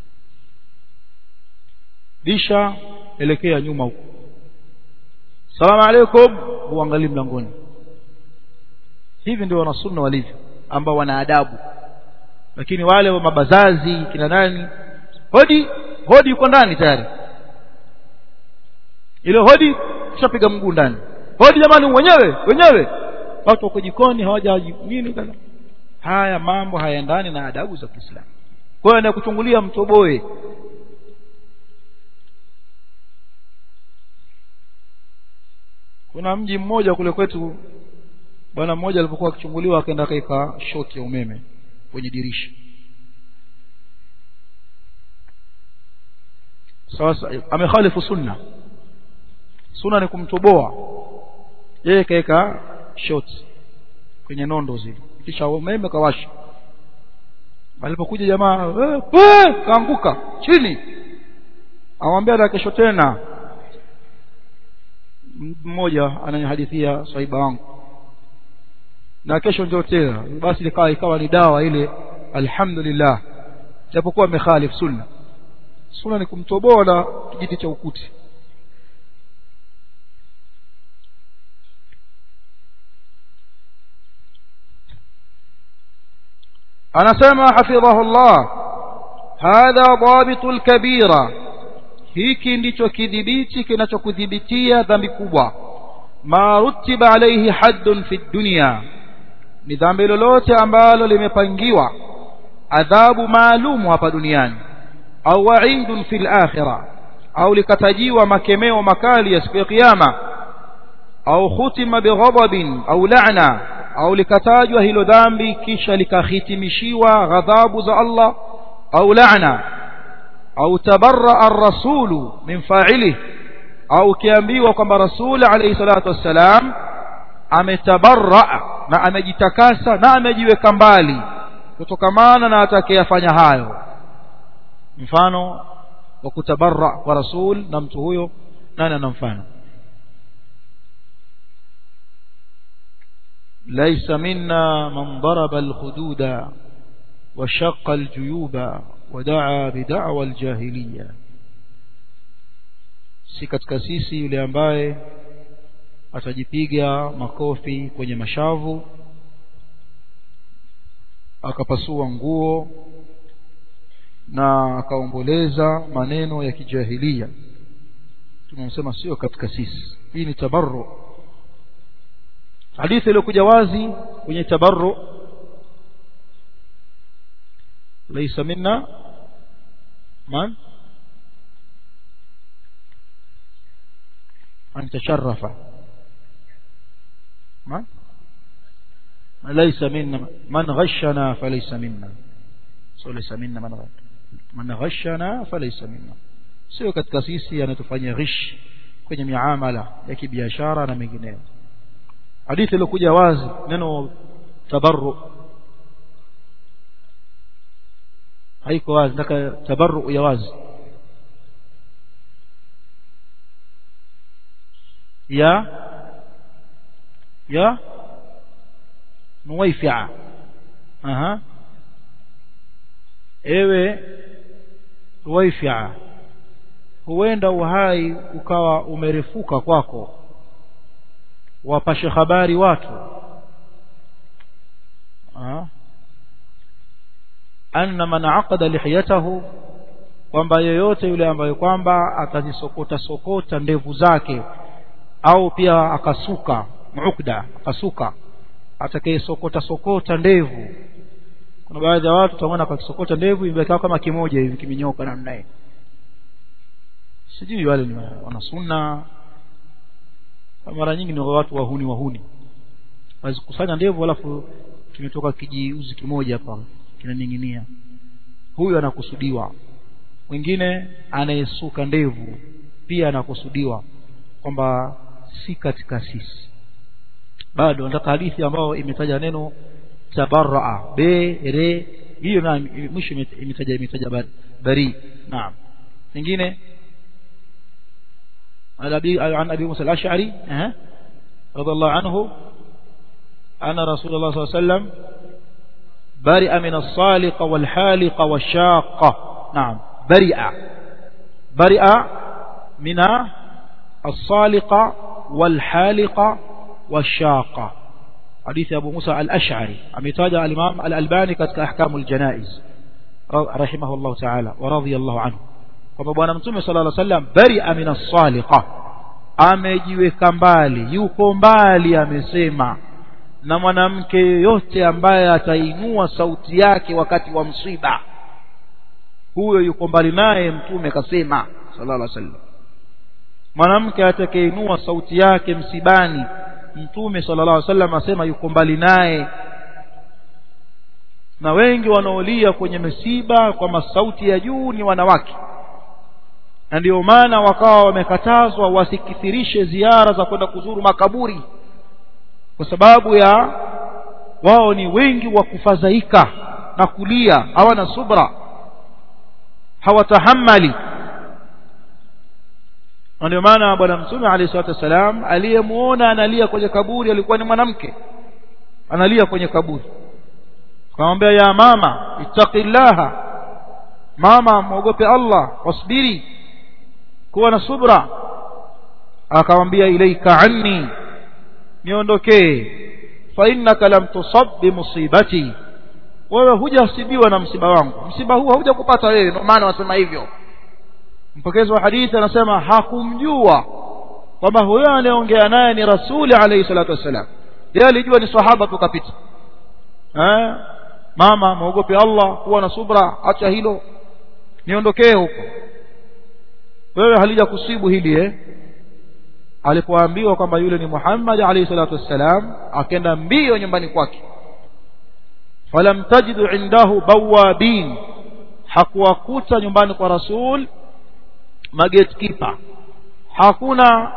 bisha elekea nyuma huko salamu alaikum uangalie mlangoni hivi ndio wanasunna walivyo ambao wana adabu lakini wale wa mabazazi kina nani hodi hodi yuko ndani tayari ile hodi kishapiga mguu ndani hodi jamani wenyewe wenyewe watu wako jikoni hawajaji nini kaza haya mambo hayaendani na adabu za Kiislamu kwa hiyo anakuchungulia mtoboe kuna mji mmoja kule kwetu bwana mmoja alipokuwa akichunguliwa akaenda kaika shoti ya umeme kwenye dirisha sasa amekhalifu sunna sunna ni kumtoboa yeye kaeka shoti kwenye nondo zile kisha umeme kawasha alipokuja jamaa eh, kaanguka chini amwambia na kesho tena mmoja ananihadithia saiba wangu na kesho ndio tena basi ikawa ikawa ni dawa ile alhamdulillah japokuwa amekhalif sunna sunna ni kumtoboa na kijiti cha ukuti anasema hafidhahullah hadha dhabitul kabira hiki ndicho kidhibiti kinachokudhibitia dhambi kubwa ma rutiba alayhi haddun fi dunya ni dhambi lolote ambalo limepangiwa adhabu maalumu hapa duniani au wa'idun fil akhirah au likatajiwa makemeo makali ya siku ya kiyama au khutima bighadabin au la'na au likatajwa hilo dhambi kisha likahitimishiwa ghadhabu za Allah au la'na au tabarra ar-rasulu min fa'ilihi au kiambiwa kwamba rasul alayhi salatu wassalam ametabarra na amejitakasa na amejiweka mbali kutokamana na atakayefanya hayo mfano wa kutabarra kwa rasul na mtu huyo nani ana mfano ليس منا من ضرب الخدود وشق الجيوب ودعا بدعوى الجاهليه si katika sisi yule ambaye atajipiga makofi kwenye mashavu akapasua nguo na akaomboleza maneno ya kijahilia tunasema sio katika sisi hii ni tabarru hadithi iliyokuja wazi kwenye tabarru laysa minna man أن تشرف ما ليس منا من غشنا فليس منا ليس منا من من غشنا فليس منا sio katika sisi anatufanya ghish kwenye miamala ya kibiashara na mengineyo hadithi iliyokuja wazi neno tabarru haiko wazi nataka tabarru ya wazi يا يا نويفعة أها ewe waifia huenda uhai ukawa umerefuka kwako wapashe habari watu anna man aqada lihiyatahu kwamba yeyote yule ambaye kwamba atazisokota sokota ndevu zake au pia akasuka muukda akasuka atakayesokota sokota ndevu kuna baadhi ya watu utaona akisokota ndevu imekaa kama kimoja hivi kimenyoka namna hii sijui wale ni wana sunna mara nyingi ni watu wahuni wahuni wazikusanya ndevu alafu kimetoka kijiuzi kimoja hapa kinaning'inia huyu anakusudiwa mwingine anayesuka ndevu pia anakusudiwa kwamba si katika sisi bado nataka hadithi ambayo imetaja neno tabarraa be re hiyo na mwisho imetaja imetaja bari naam nyingine عن ابي موسى الاشعري رضي الله عنه أن رسول الله صلى الله عليه وسلم برئ من الصالق والحالق والشاقة نعم برئ برئ من الصالق والحالق والشاقة حديث أبو موسى الأشعري أميتاج الإمام الألباني كتك أحكام الجنائز رحمه الله تعالى ورضي الله عنه kwamba bwana mtume sala llah sallam baria min assaliqa amejiweka mbali yuko mbali amesema na mwanamke yoyote ambaye atainua sauti yake wakati wa msiba huyo yuko mbali naye mtume kasema sallallahu alaihi wasallam mwanamke atakayeinua sauti yake msibani mtume sallallahu alaihi wasallam asema yuko mbali naye na wengi wanaolia kwenye misiba kwa masauti ya juu ni wanawake na ndio maana wakawa wamekatazwa wasikithirishe ziara za kwenda kuzuru makaburi kwa sababu ya wao ni wengi wa kufadhaika na kulia hawana subra hawatahamali na ndio maana bwana mtume alayhi salatu wassalam aliyemuona analia kwenye kaburi alikuwa ni mwanamke analia kwenye kaburi akamwambia ya mama ittaqillaha mama muogope Allah wasbiri kuwa na subra akamwambia ilaika anni niondokee fa innaka lam tusab bi musibati wewe hujasibiwa na msiba wangu msiba huu haujakupata wewe ndio maana wasema hivyo mpokezi wa hadithi anasema hakumjua kwamba huyo anayeongea naye ni rasuli alayhi salatu wassalam yeye alijua ni sahaba tukapita eh mama muogope Allah kuwa na subra acha hilo niondokee huko wewe halija kusibu hili eh alipoambiwa kwamba yule ni Muhammad alayhi salatu wassalam akenda mbio nyumbani kwake falam tajidu indahu bawabin hakuwakuta nyumbani kwa rasul magetkeeper hakuna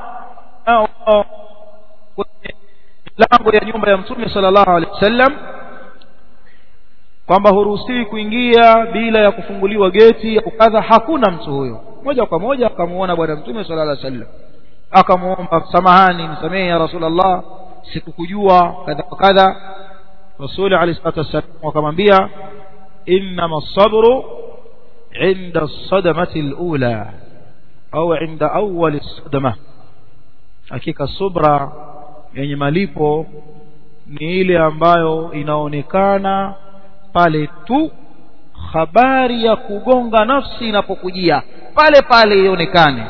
lango ya nyumba ya mtume sallallahu alaihi wasallam kwamba huruhusiwi kuingia bila ya kufunguliwa geti au kadha hakuna mtu huyo moja kwa moja akamuona bwana mtume sallallahu alaihi wasallam akamuomba samahani nisamehe ya rasulullah sikukujua kadha kadha rasuli alayhi salatu wasallam akamwambia inma as-sabru inda as-sadamati al-ula au inda awwal as-sadama hakika subra yenye malipo ni ile ambayo inaonekana pale tu habari ya kugonga nafsi inapokujia pale pale ionekane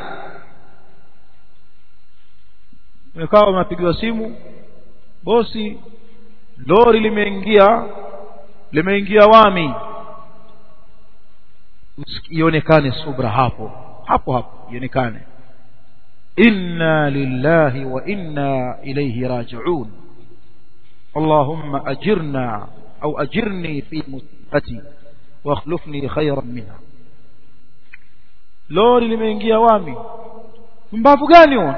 umekaa unapigiwa simu bosi lori limeingia limeingia wami ionekane subra hapo hapo hapo ionekane inna lillahi wa inna ilayhi raji'un اللهم أجرنا أو أجرني في مصيبتي واخلفني خيرا منها lori limeingia wami mbavu gani huo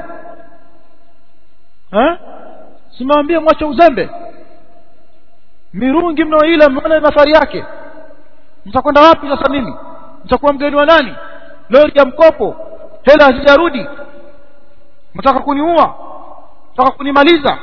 eh simwambie mwache uzembe mirungi mnaoila mnaona nafari yake mtakwenda wapi sasa mimi mtakuwa mgeni wa nani lori ya mkopo hela hazijarudi mtaka kuniua mtaka kunimaliza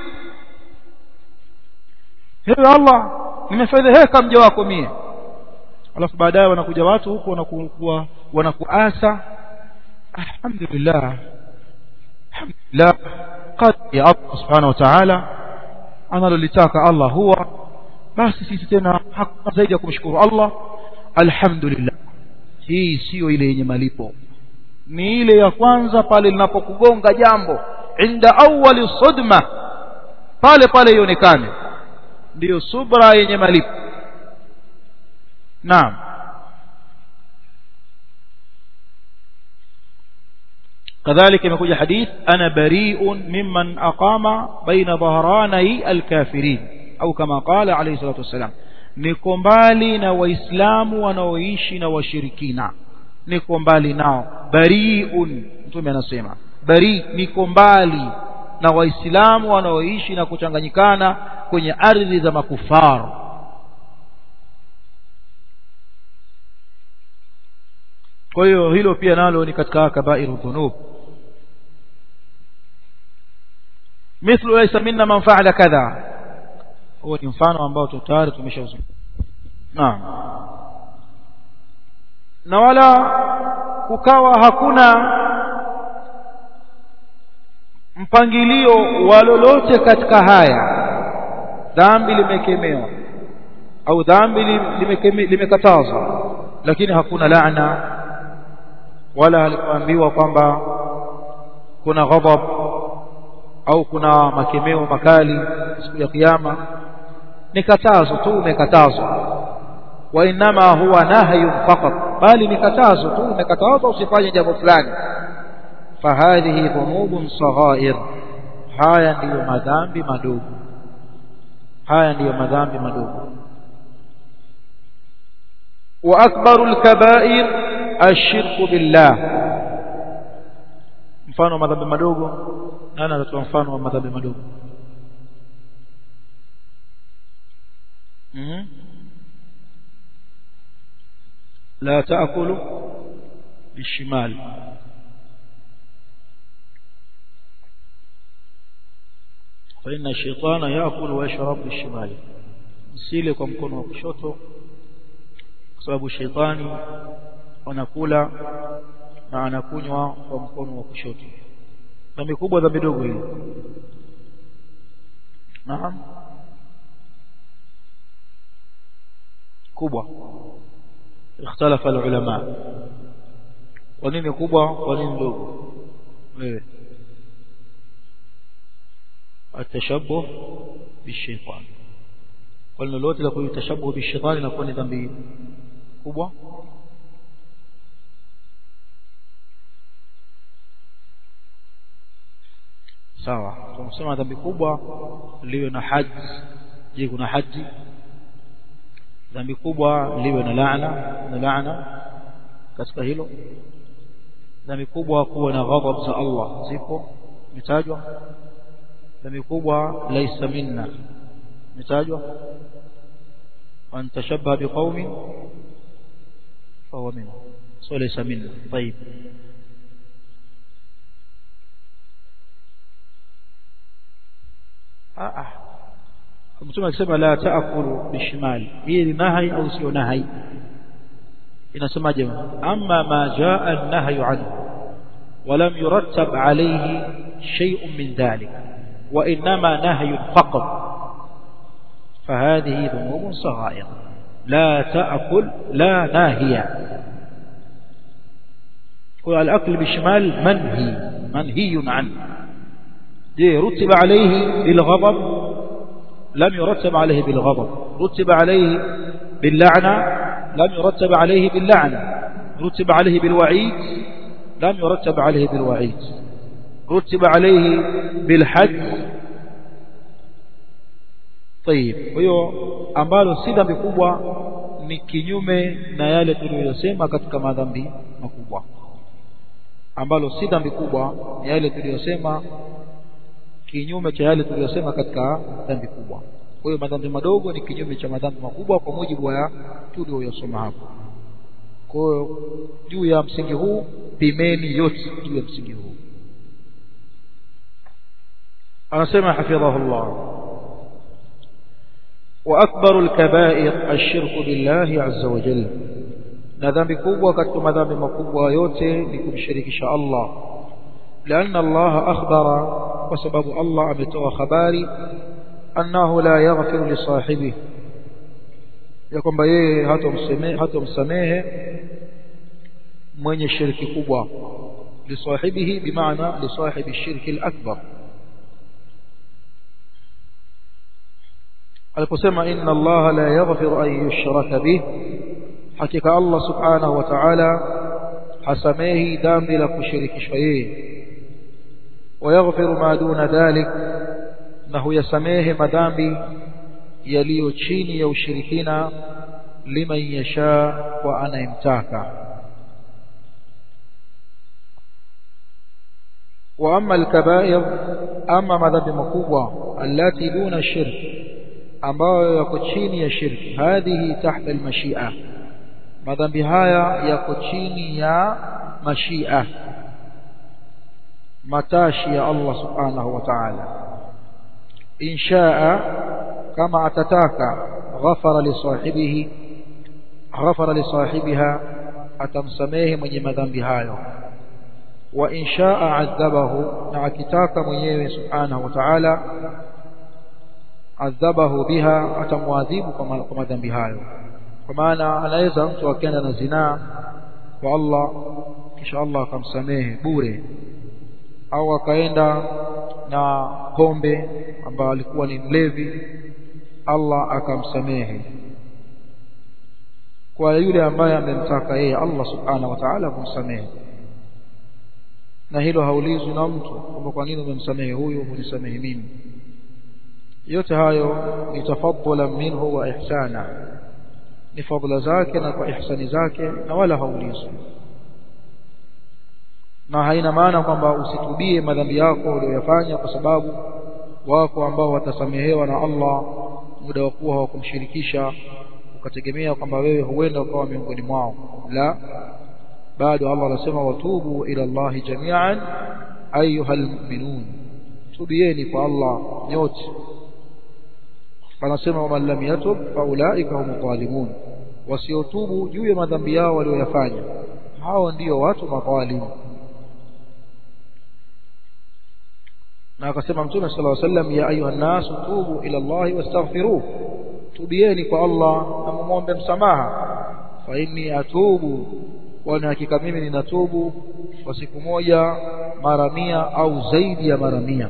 hewe Allah nimefedheheka mja wako mie alafu baadaye wanakuja watu huko wanakuwa wanakuasa alhamdulillah alhamdulillah qad ya Allah subhanahu wa ta'ala analolitaka Allah huwa basi sisi tena hakuna zaidi ya kumshukuru Allah alhamdulillah hii sio ile yenye malipo ni ile ya kwanza pale linapokugonga jambo inda awwali sudma pale pale ionekane ndiyo subra yenye malipo naam كذلك imekuja hadith ana bari'un mimman aqama baina dhahranai alkafirin au kama qala alayhi salatu wasalam niko mbali na waislamu wanaoishi na washirikina niko mbali nao bari'un mtume anasema bari niko mbali na waislamu wanaoishi na kuchanganyikana kwenye ardhi za makufaru kwa hiyo hilo pia nalo ni katika kabairu dhunub mithlu laysa minna man fa'ala kadha huo ni mfano ambao tayari tumeshauzungumza naam na wala kukawa hakuna mpangilio wa lolote katika haya dhambi limekemewa au dhambi limekatazwa lakini hakuna laana wala alikuambiwa kwamba kuna ghadhab au kuna makemeo makali siku ya kiyama ni katazo tu umekatazwa wa inma huwa nahyun faqat bali ni katazo tu umekatazwa usifanye jambo fulani fahadhihi dhunubun saghair haya ndiyo madhambi madogo haya ndiyo madhambi madogo wa akbaru alkaba'ir ashirku billah mfano wa madhambi madogo nani atatoa mfano wa madhambi madogo mhm la taakulu bishimal فإن الشيطان يأكل ويشرب بالشمال msile kwa mkono wa kushoto kwa sababu sheitani anakula na anakunywa kwa mkono wa kushoto dhambi kubwa dhambi dogo hili naam kubwa ikhtalafa alulama kwa nini kubwa kwa nini dogo wewe التشبه بالشيطان قلنا لوte la kutashabuh بالشيطان inakuwa ni dhambi kubwa sawa tunasema dhambi kubwa liwe na haji je kuna haji dhambi kubwa liwe na laana na laana katika hilo dhambi kubwa kuwa na ghadhab za Allah zipo mitajwa dhambi kubwa laisa minna mitajwa an tashabbaha biqaumin fahuwa minna so laysa minna طيب ah ah mtume akisema la taakulu bishimali hii ni nahi au sio nahi inasemaje amma ma jaa an-nahyu anhu ولم يرتب عليه شيء من ذلك وإنما نهي فقط فهذه ذنوب صغائر لا تأكل لا ناهية والأكل بالشمال منهي منهي عنه دي رتب عليه بالغضب لم يرتب عليه بالغضب رتب عليه باللعنة لم يرتب عليه باللعنة رتب عليه بالوعيد لم يرتب عليه بالوعيد رتب عليه بالحج طيب hiyo ambalo si dhambi kubwa ni kinyume na yale tuliyosema katika madhambi makubwa ambalo si dhambi kubwa ni yale tuliyosema kinyume cha yale tuliyosema katika dhambi kubwa kwa hiyo madhambi madogo ni kinyume cha madhambi makubwa kwa mujibu wa tuliyosoma hapo kwa hiyo juu ya msingi huu pimeni yote juu ya msingi huu anasema hafidhahullah واكبر الكبائر الشرك بالله عز وجل na dhambi kubwa katika madhambi makubwa yote ni kumshirikisha Allah لأن الله أخبر وسبب الله أمتوى خباري أنه لا يغفر لصاحبه يكون بيه هاتم سميه من الشرك كبوة لصاحبه بمعنى لصاحب الشرك الأكبر aliposema inna Allah la yaghfiru an yushraka bih hakika Allah subhanahu wa ta'ala hasamehi dhambi la kushirikishwa yeye ويغفر ما دون ذلك انه يسميه madhambi yaliyo chini ya ushirikina liman yasha wa anayemtaka واما الكبائر اما madhambi makubwa allati duna shirk ambayo yako chini ya shirki hadhihi tahta almashia madhambi haya yako chini ya mashia matashi ya Allah subhanahu wa ta'ala inshaa kama atataka ghafara li sahibihi ghafara li sahibiha atamsamehe mwenye madhambi hayo wa inshaa adhabahu na akitaka mwenyewe subhanahu wa ta'ala adhabahu biha atamwadhibu kwa madhambi hayo kwa maana anaweza mtu akaenda na zinaa kwa Allah kisha Allah akamsamehe bure au akaenda na pombe ambayo alikuwa ni mlevi Allah akamsamehe kwa yule ambaye amemtaka yeye Allah subhanahu wa ta'ala kumsamehe na hilo haulizwi na mtu kwamba kwa nini umemsamehe huyu hunisamehe mimi yote hayo ni tafadhula minhu wa ihsana ni fadhila zake na kwa ihsani zake na wala haulizwi na haina maana kwamba usitubie madhambi yako uliyoyafanya kwa sababu wako ambao watasamehewa na Allah muda wa kuwa hawakumshirikisha ukategemea kwamba wewe huenda ukawa miongoni mwao la bado Allah anasema watubu ila Allah jami'an ayuha almu'minun tubieni kwa Allah nyote anasema waman lam yatub faulaika hum dhalimun wasiotubu juu ya madhambi yao walioyafanya hao ndio watu madhalimu na akasema mtume sallallahu alaihi wasallam ya ayuha nas tubu ila Allah wastaghfiruh tubieni kwa Allah na muombe msamaha fa inni atubu kwani hakika mimi ninatubu kwa siku moja mara mia au zaidi ya mara mia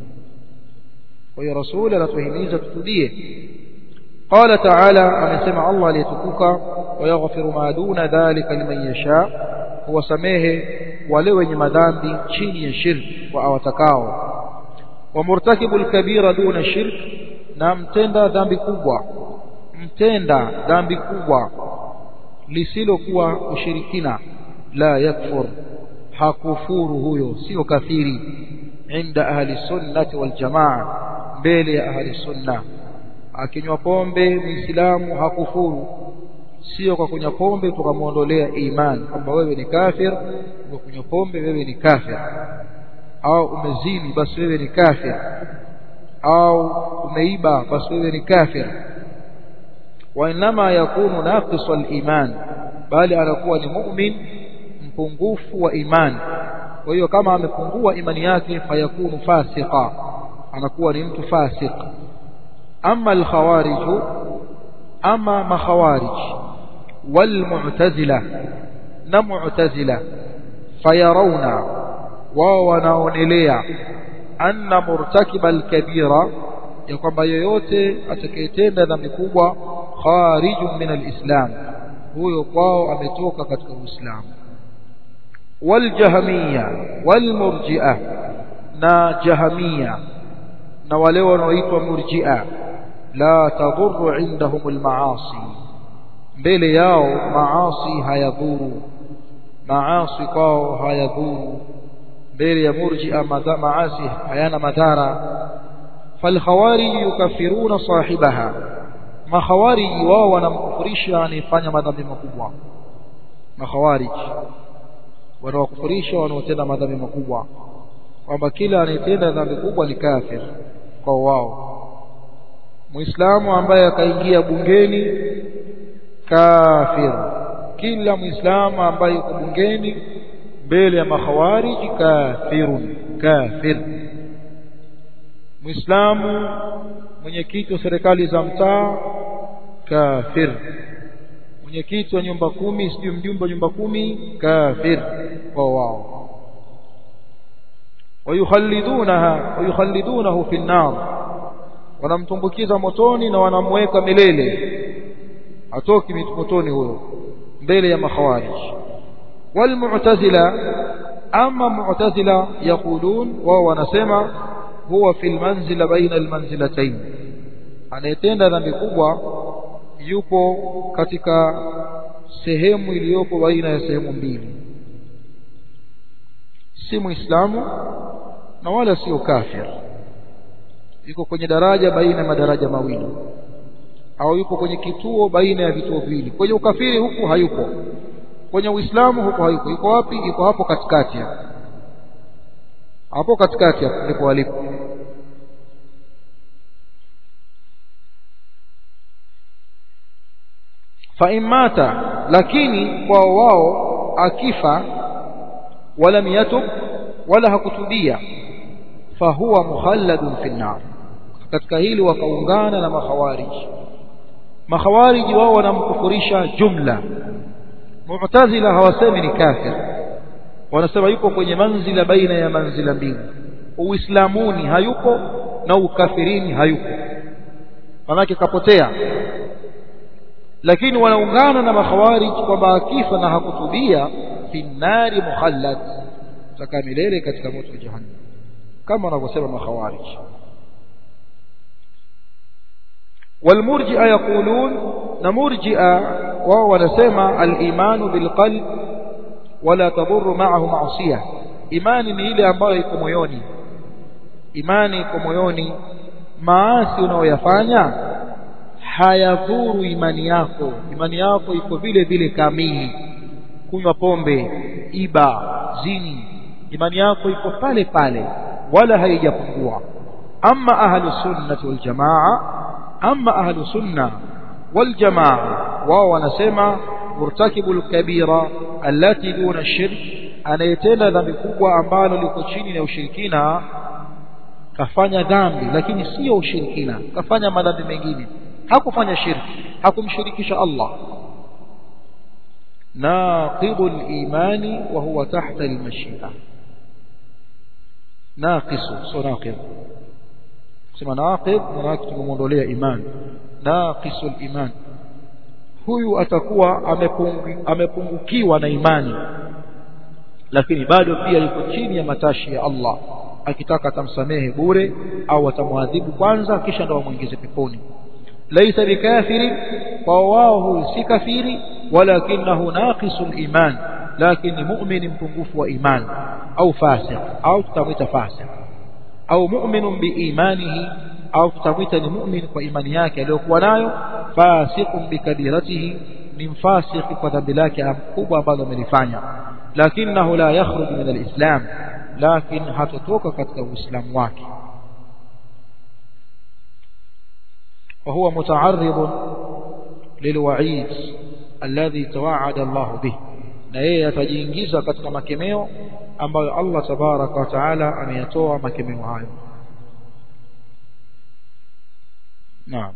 kwa hiyo rasuli anatuhimiza tutubie قال تعالى amesema Allah aliyetukuka wayaghfiru ma duna dhalika liman yasha huwasamehe wale wenye madhambi chini ya shirki wa awatakao wa murtakibul kabira duna shirk na mtenda dhambi kubwa mtenda dhambi kubwa lisilokuwa ushirikina la yakfur hakufuru huyo sio kafiri inda ahli sunnati wal jamaa mbele ya ahli sunna akinywa pombe muislamu hakufuru sio kwa kunywa pombe tukamwondolea imani kwamba wewe ni kafir kwa kunywa pombe wewe ni kafir au umezini basi wewe ni kafir au umeiba basi wewe ni kafir وانما يكون ناقص الايمان bali anakuwa ni mu'min mpungufu wa imani kwa hiyo kama amepungua imani yake fayakunu fasiqa anakuwa ni mtu fasik ama al-khawarij ama makhawarij wal mu'tazila na mu'tazila fayarawna wao wanaonelea anna murtakiba al-kabira ya kwamba yoyote atakayetenda dhambi kubwa kharijun min al-islam huyo kwao ametoka katika uislamu waljahmiya walmurji'a na jahamia na wale wanaoitwa murji'a la tadurru indahum almaasi mbele yao maasi hayadhuru maasi kwao hayadhuru mbele ya murji'a maasi hayana madhara falkhawarij yukaffiruna sahibaha makhawariji wao wanamkufurisha anayefanya madhambi makubwa makhawariji wanawakufurisha wanaotenda madhambi makubwa kwamba kila anayetenda dhambi kubwa ni kafir kwa wao muislamu ambaye akaingia bungeni kafir kila muislamu ambaye yuko bungeni mbele ya makhawariji kafirun kafir muislamu mwenyekiti wa serikali za mtaa kafir mwenyekiti wa nyumba kumi sijui mjumbe wa nyumba kumi kafir kwa wao wayukhallidunaha wayukhallidunahu fi an-nar wanamtumbukiza motoni na wanamweka milele atoki motoni huyo mbele ya makhawarij walmu'tazila ama mu'tazila yaqulun wao wanasema huwa fil manzila baina almanzilatayn anayetenda dhambi kubwa yupo katika sehemu iliyopo baina ya sehemu mbili si muislamu na wala sio kafir yuko kwenye daraja baina ya madaraja mawili au yuko kwenye kituo baina ya vituo viwili kwenye ukafiri huku hayupo kwenye uislamu huko hayupo yuko wapi yuko hapo katikati hapo hapo katikati hapo ndipo alipo fa imata lakini kwa wao akifa walam yatub wala hakutubia fahuwa mukhalladun fi nar katika hili wakaungana na makhawariji makhawariji wao wanamkufurisha jumla mu'tazila hawasemi ni kafir wanasema yuko kwenye manzila baina ya manzila mbili uislamuni hayuko na ukafirini hayuko manake kapotea lakini wanaungana na makhawarij kwamba akifa na hakutubia fi nari mukhallad takaa milele katika moto wa jahannam kama wanavyosema makhawarij والمرجئه يقولون نمرجئه وهو ونسمع الايمان بالقلب ولا تضر معه معصيه imani ni ile ambayo iko moyoni imani iko moyoni maasi unayoyafanya hayadhuru imani yako imani yako iko vile vile kamili kunywa pombe iba zini imani yako iko pale pale wala haijapungua amma ahlu sunnati wal jamaa amma ahlu sunna wal jamaa wao wanasema murtakibul kabira allati duna shirk anayetenda dhambi kubwa ambalo liko chini ya ushirikina kafanya dhambi lakini sio ushirikina kafanya madhambi mengine hakufanya shirki hakumshirikisha Allah naqidul imani wa huwa tahta al-mashi'a naqisu so naqid sema naqid maana tumemwondolea imani naqisul iman huyu atakuwa amepungukiwa na imani lakini bado pia yuko chini ya matashi ya Allah akitaka atamsamehe bure au atamwadhibu kwanza kisha ndo amwingize peponi laisa bikafiri kwa wao huyu si kafiri walakinahu naqisul iman lakini mu'min mpungufu wa iman au fasiq au tutamwita fasiq au mu'minun biimanihi au tutamwita ni mu'min kwa imani yake aliyokuwa nayo fasiqun bikabiratihi ni mfasiki kwa dhambi lake kubwa ambalo amelifanya lakinahu la yakhruj min alislam lakin hatotoka katika uislamu wake وهو متعرض للوعيد الذي توعد الله به na yeye atajiingiza katika makemeo ambayo Allah tabaraka wa taala ameyatoa makemeo hayo naam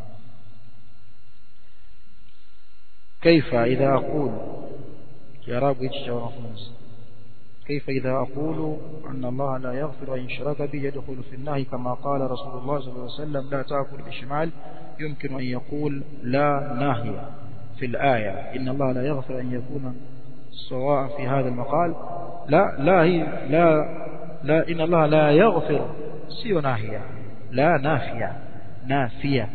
كيف إذا أقول يا رب يتشعر كيف إذا أقول أن الله لا يغفر أن يشرك به يدخل في النهي كما قال رسول الله صلى الله عليه وسلم لا تأكل بشمال يمكن أن يقول لا ناهية في الآية إن الله لا يغفر أن يكون سواء في هذا المقال لا لا هي لا لا إن الله لا يغفر سيو ناهية لا نافية نافية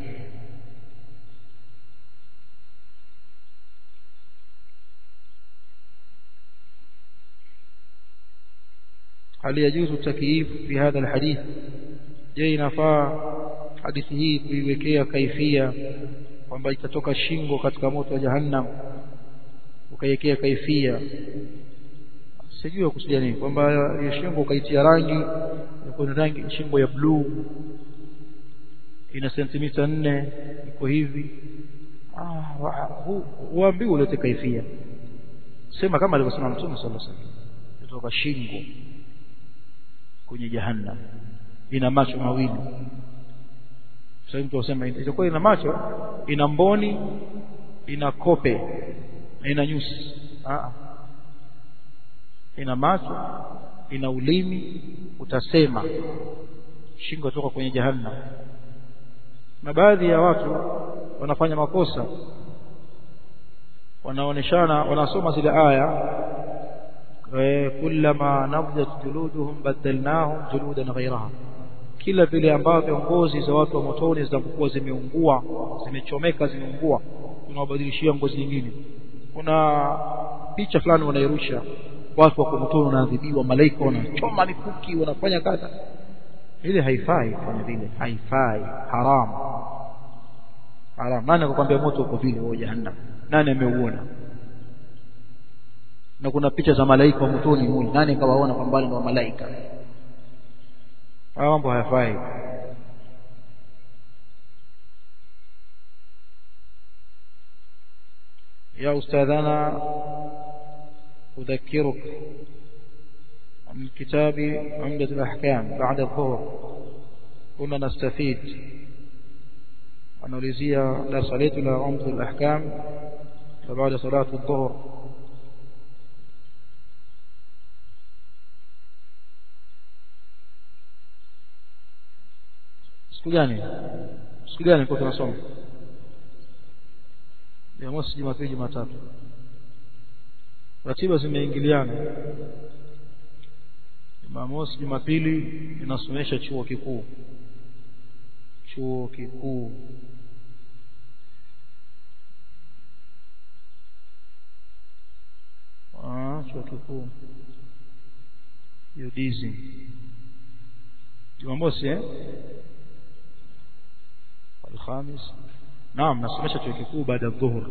هل يجوز التكييف في هذا الحديث je inafaa hadithi hii kuiwekea kaifia kwamba itatoka shingo katika moto wa jahannam ukaiwekea kaifia sijui kusudia nini kwamba hiyo shingo ukaitia rangi kuna rangi shingo ya bluu ina sentimita nne iko hivi ah huambiwi ulete kaifia sema kama alivyosema mtume sallallahu alaihi wasallam kutoka shingo kwenye jahannam ina macho mawili sasa mtu usema itakuwa ina macho ina mboni ina kope na ina nyusi ah ina macho ina ulimi utasema shingo toka kwenye jahannam na baadhi ya watu wanafanya makosa wanaoneshana wanasoma zile aya kullama nabdat juluduhum badalnahum juludan ghayraha kila vile ambavyo ngozi za watu wa motoni zinapokuwa zimeungua zimechomeka zimeungua tunawabadilishia ngozi nyingine kuna picha fulani wanairusha watu wako motoni wanaadhibiwa malaika wanachoma mikuki wanafanya kadha ile haifai kufanya vile haifai haram haram nani akakwambia moto uko vile wa jahannam nani ameuona na kuna picha za malaika wa motoni mule nani kawaona kwa mbali ni wa malaika haya mambo hayafai يا أستاذنا أذكرك عن كتاب عمدة الأحكام بعد الظهر كنا نستفيد ونوليزيا لا صليت إلى عمدة الأحكام فبعد صلاة الظهر siku gani siku gani kwa tunasoma Jumamosi, Jumapili, Jumatatu. Ratiba zimeingiliana. Jumamosi, Jumapili inasomesha chuo kikuu. Chuo kikuu. Ah, chuo kikuu. Yudizi. Jumamosi eh? Alhamis. Naam, nasomesha chuo kikuu baada ya dhuhur.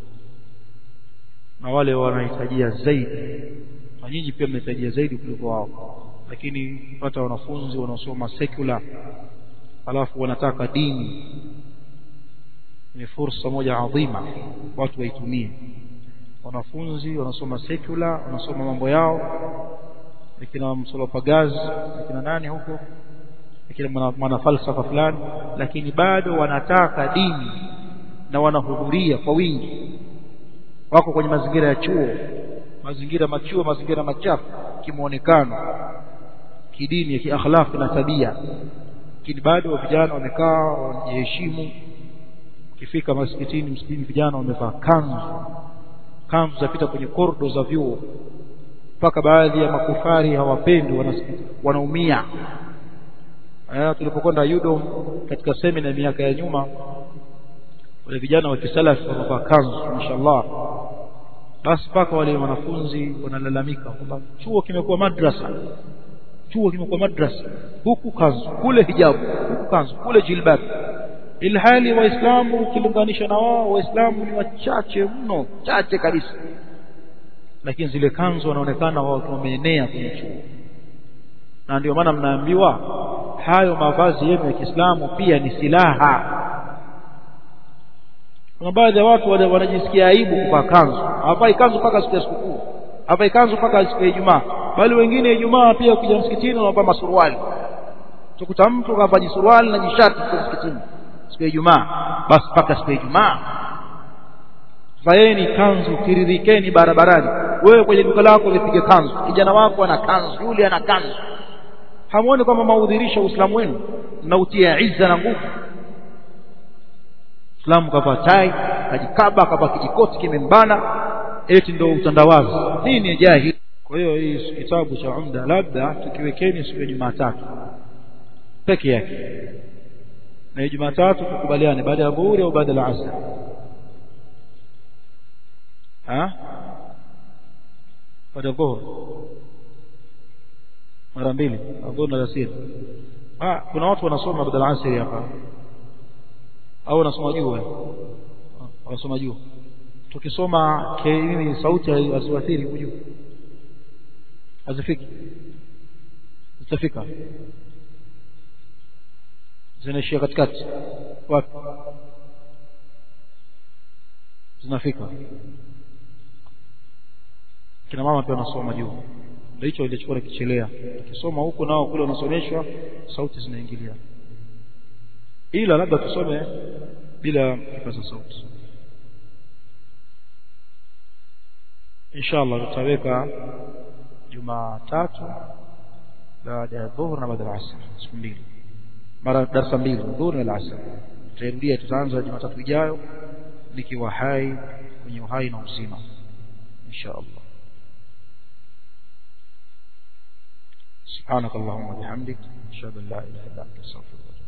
Na wale wanahitajia zaidi. Na nyinyi pia mnahitajia zaidi kuliko wao. Lakini kupata wanafunzi wanaosoma secular alafu wanataka dini ni fursa moja adhima watu waitumie. Wanafunzi wanasoma secular, wanasoma mambo yao lakini msolopagazi lakini nani huko lakini mwana falsafa fulani lakini bado wanataka dini na wanahudhuria kwa wingi wako kwenye mazingira ya chuo mazingira machuo mazingira machafu kimuonekano kidini kiakhlaq na tabia lakini bado vijana wamekaa wanajiheshimu ukifika msikitini msikitini vijana wamevaa kanzu kanzu zapita kwenye kordo za vyuo mpaka baadhi ya makufari hawapendi wanaumia eh, tulipokwenda Udom katika semina miaka ya nyuma wale vijana wa kisalafi wamevaa kanzu mashallah basi mpaka wale wanafunzi wanalalamika kwamba chuo kimekuwa madrasa chuo kimekuwa madrasa huku kanzu kule hijabu huku kanzu kule jilbab ilhali waislamu ukilinganisha na wao waislamu ni wachache mno chache kabisa lakini zile kanzu wanaonekana wao wameenea kwenye chuo na ndio maana mnaambiwa hayo mavazi yenu ya Kiislamu pia ni silaha kuna baadhi ya watu wanajisikia aibu kuvaa kanzu hawavai kanzu mpaka siku ya sikukuu hawavai kanzu mpaka siku ya Ijumaa bali wengine Ijumaa pia ukija msikitini wanavaa masuruali tukuta mtu kavaa jisuruali na jishati kwa msikitini siku ya Ijumaa basi mpaka siku ya Ijumaa vaeni kanzu tiririkeni barabarani wewe kwenye duka lako lipige kanzu kijana wako ana kanzu yule ana kanzu hamuoni kwamba maudhirisha uislamu wenu mnautia izza na nguvu Islamu kavaa tai kajikaba kavaa kijikoti kimembana eti ndio utandawazi nini ya jahili kwa hiyo hii kitabu cha umda labda tukiwekeni siku ya Jumatatu peke yake na Jumatatu tukubaliane baada ya dhuhuri au baada ya asr ha baada ya dhuhuri mara mbili adhuhuri na asiri ah kuna watu wanasoma baada ya asiri hapa au wanasoma juu wanasoma juu tukisoma nini sauti haziathiri huko juu hazifiki zitafika zinaishia katikati wapi zinafika kina mama pia wanasoma juu ndio hicho ilichokuwa kichelea ukisoma huko nao kule unasomeshwa sauti zinaingilia ila labda tusome bila kipaza sauti inshallah tutaweka Jumatatu baada ya dhuhur na baada ya asr siku mbili mara darasa mbili dhuhur na asr tutarudia tutaanza Jumatatu ijayo likiwa hai kwenye uhai na uzima inshallah سبحانك اللهم وبحمدك اشهد ان لا اله الا انت استغفرك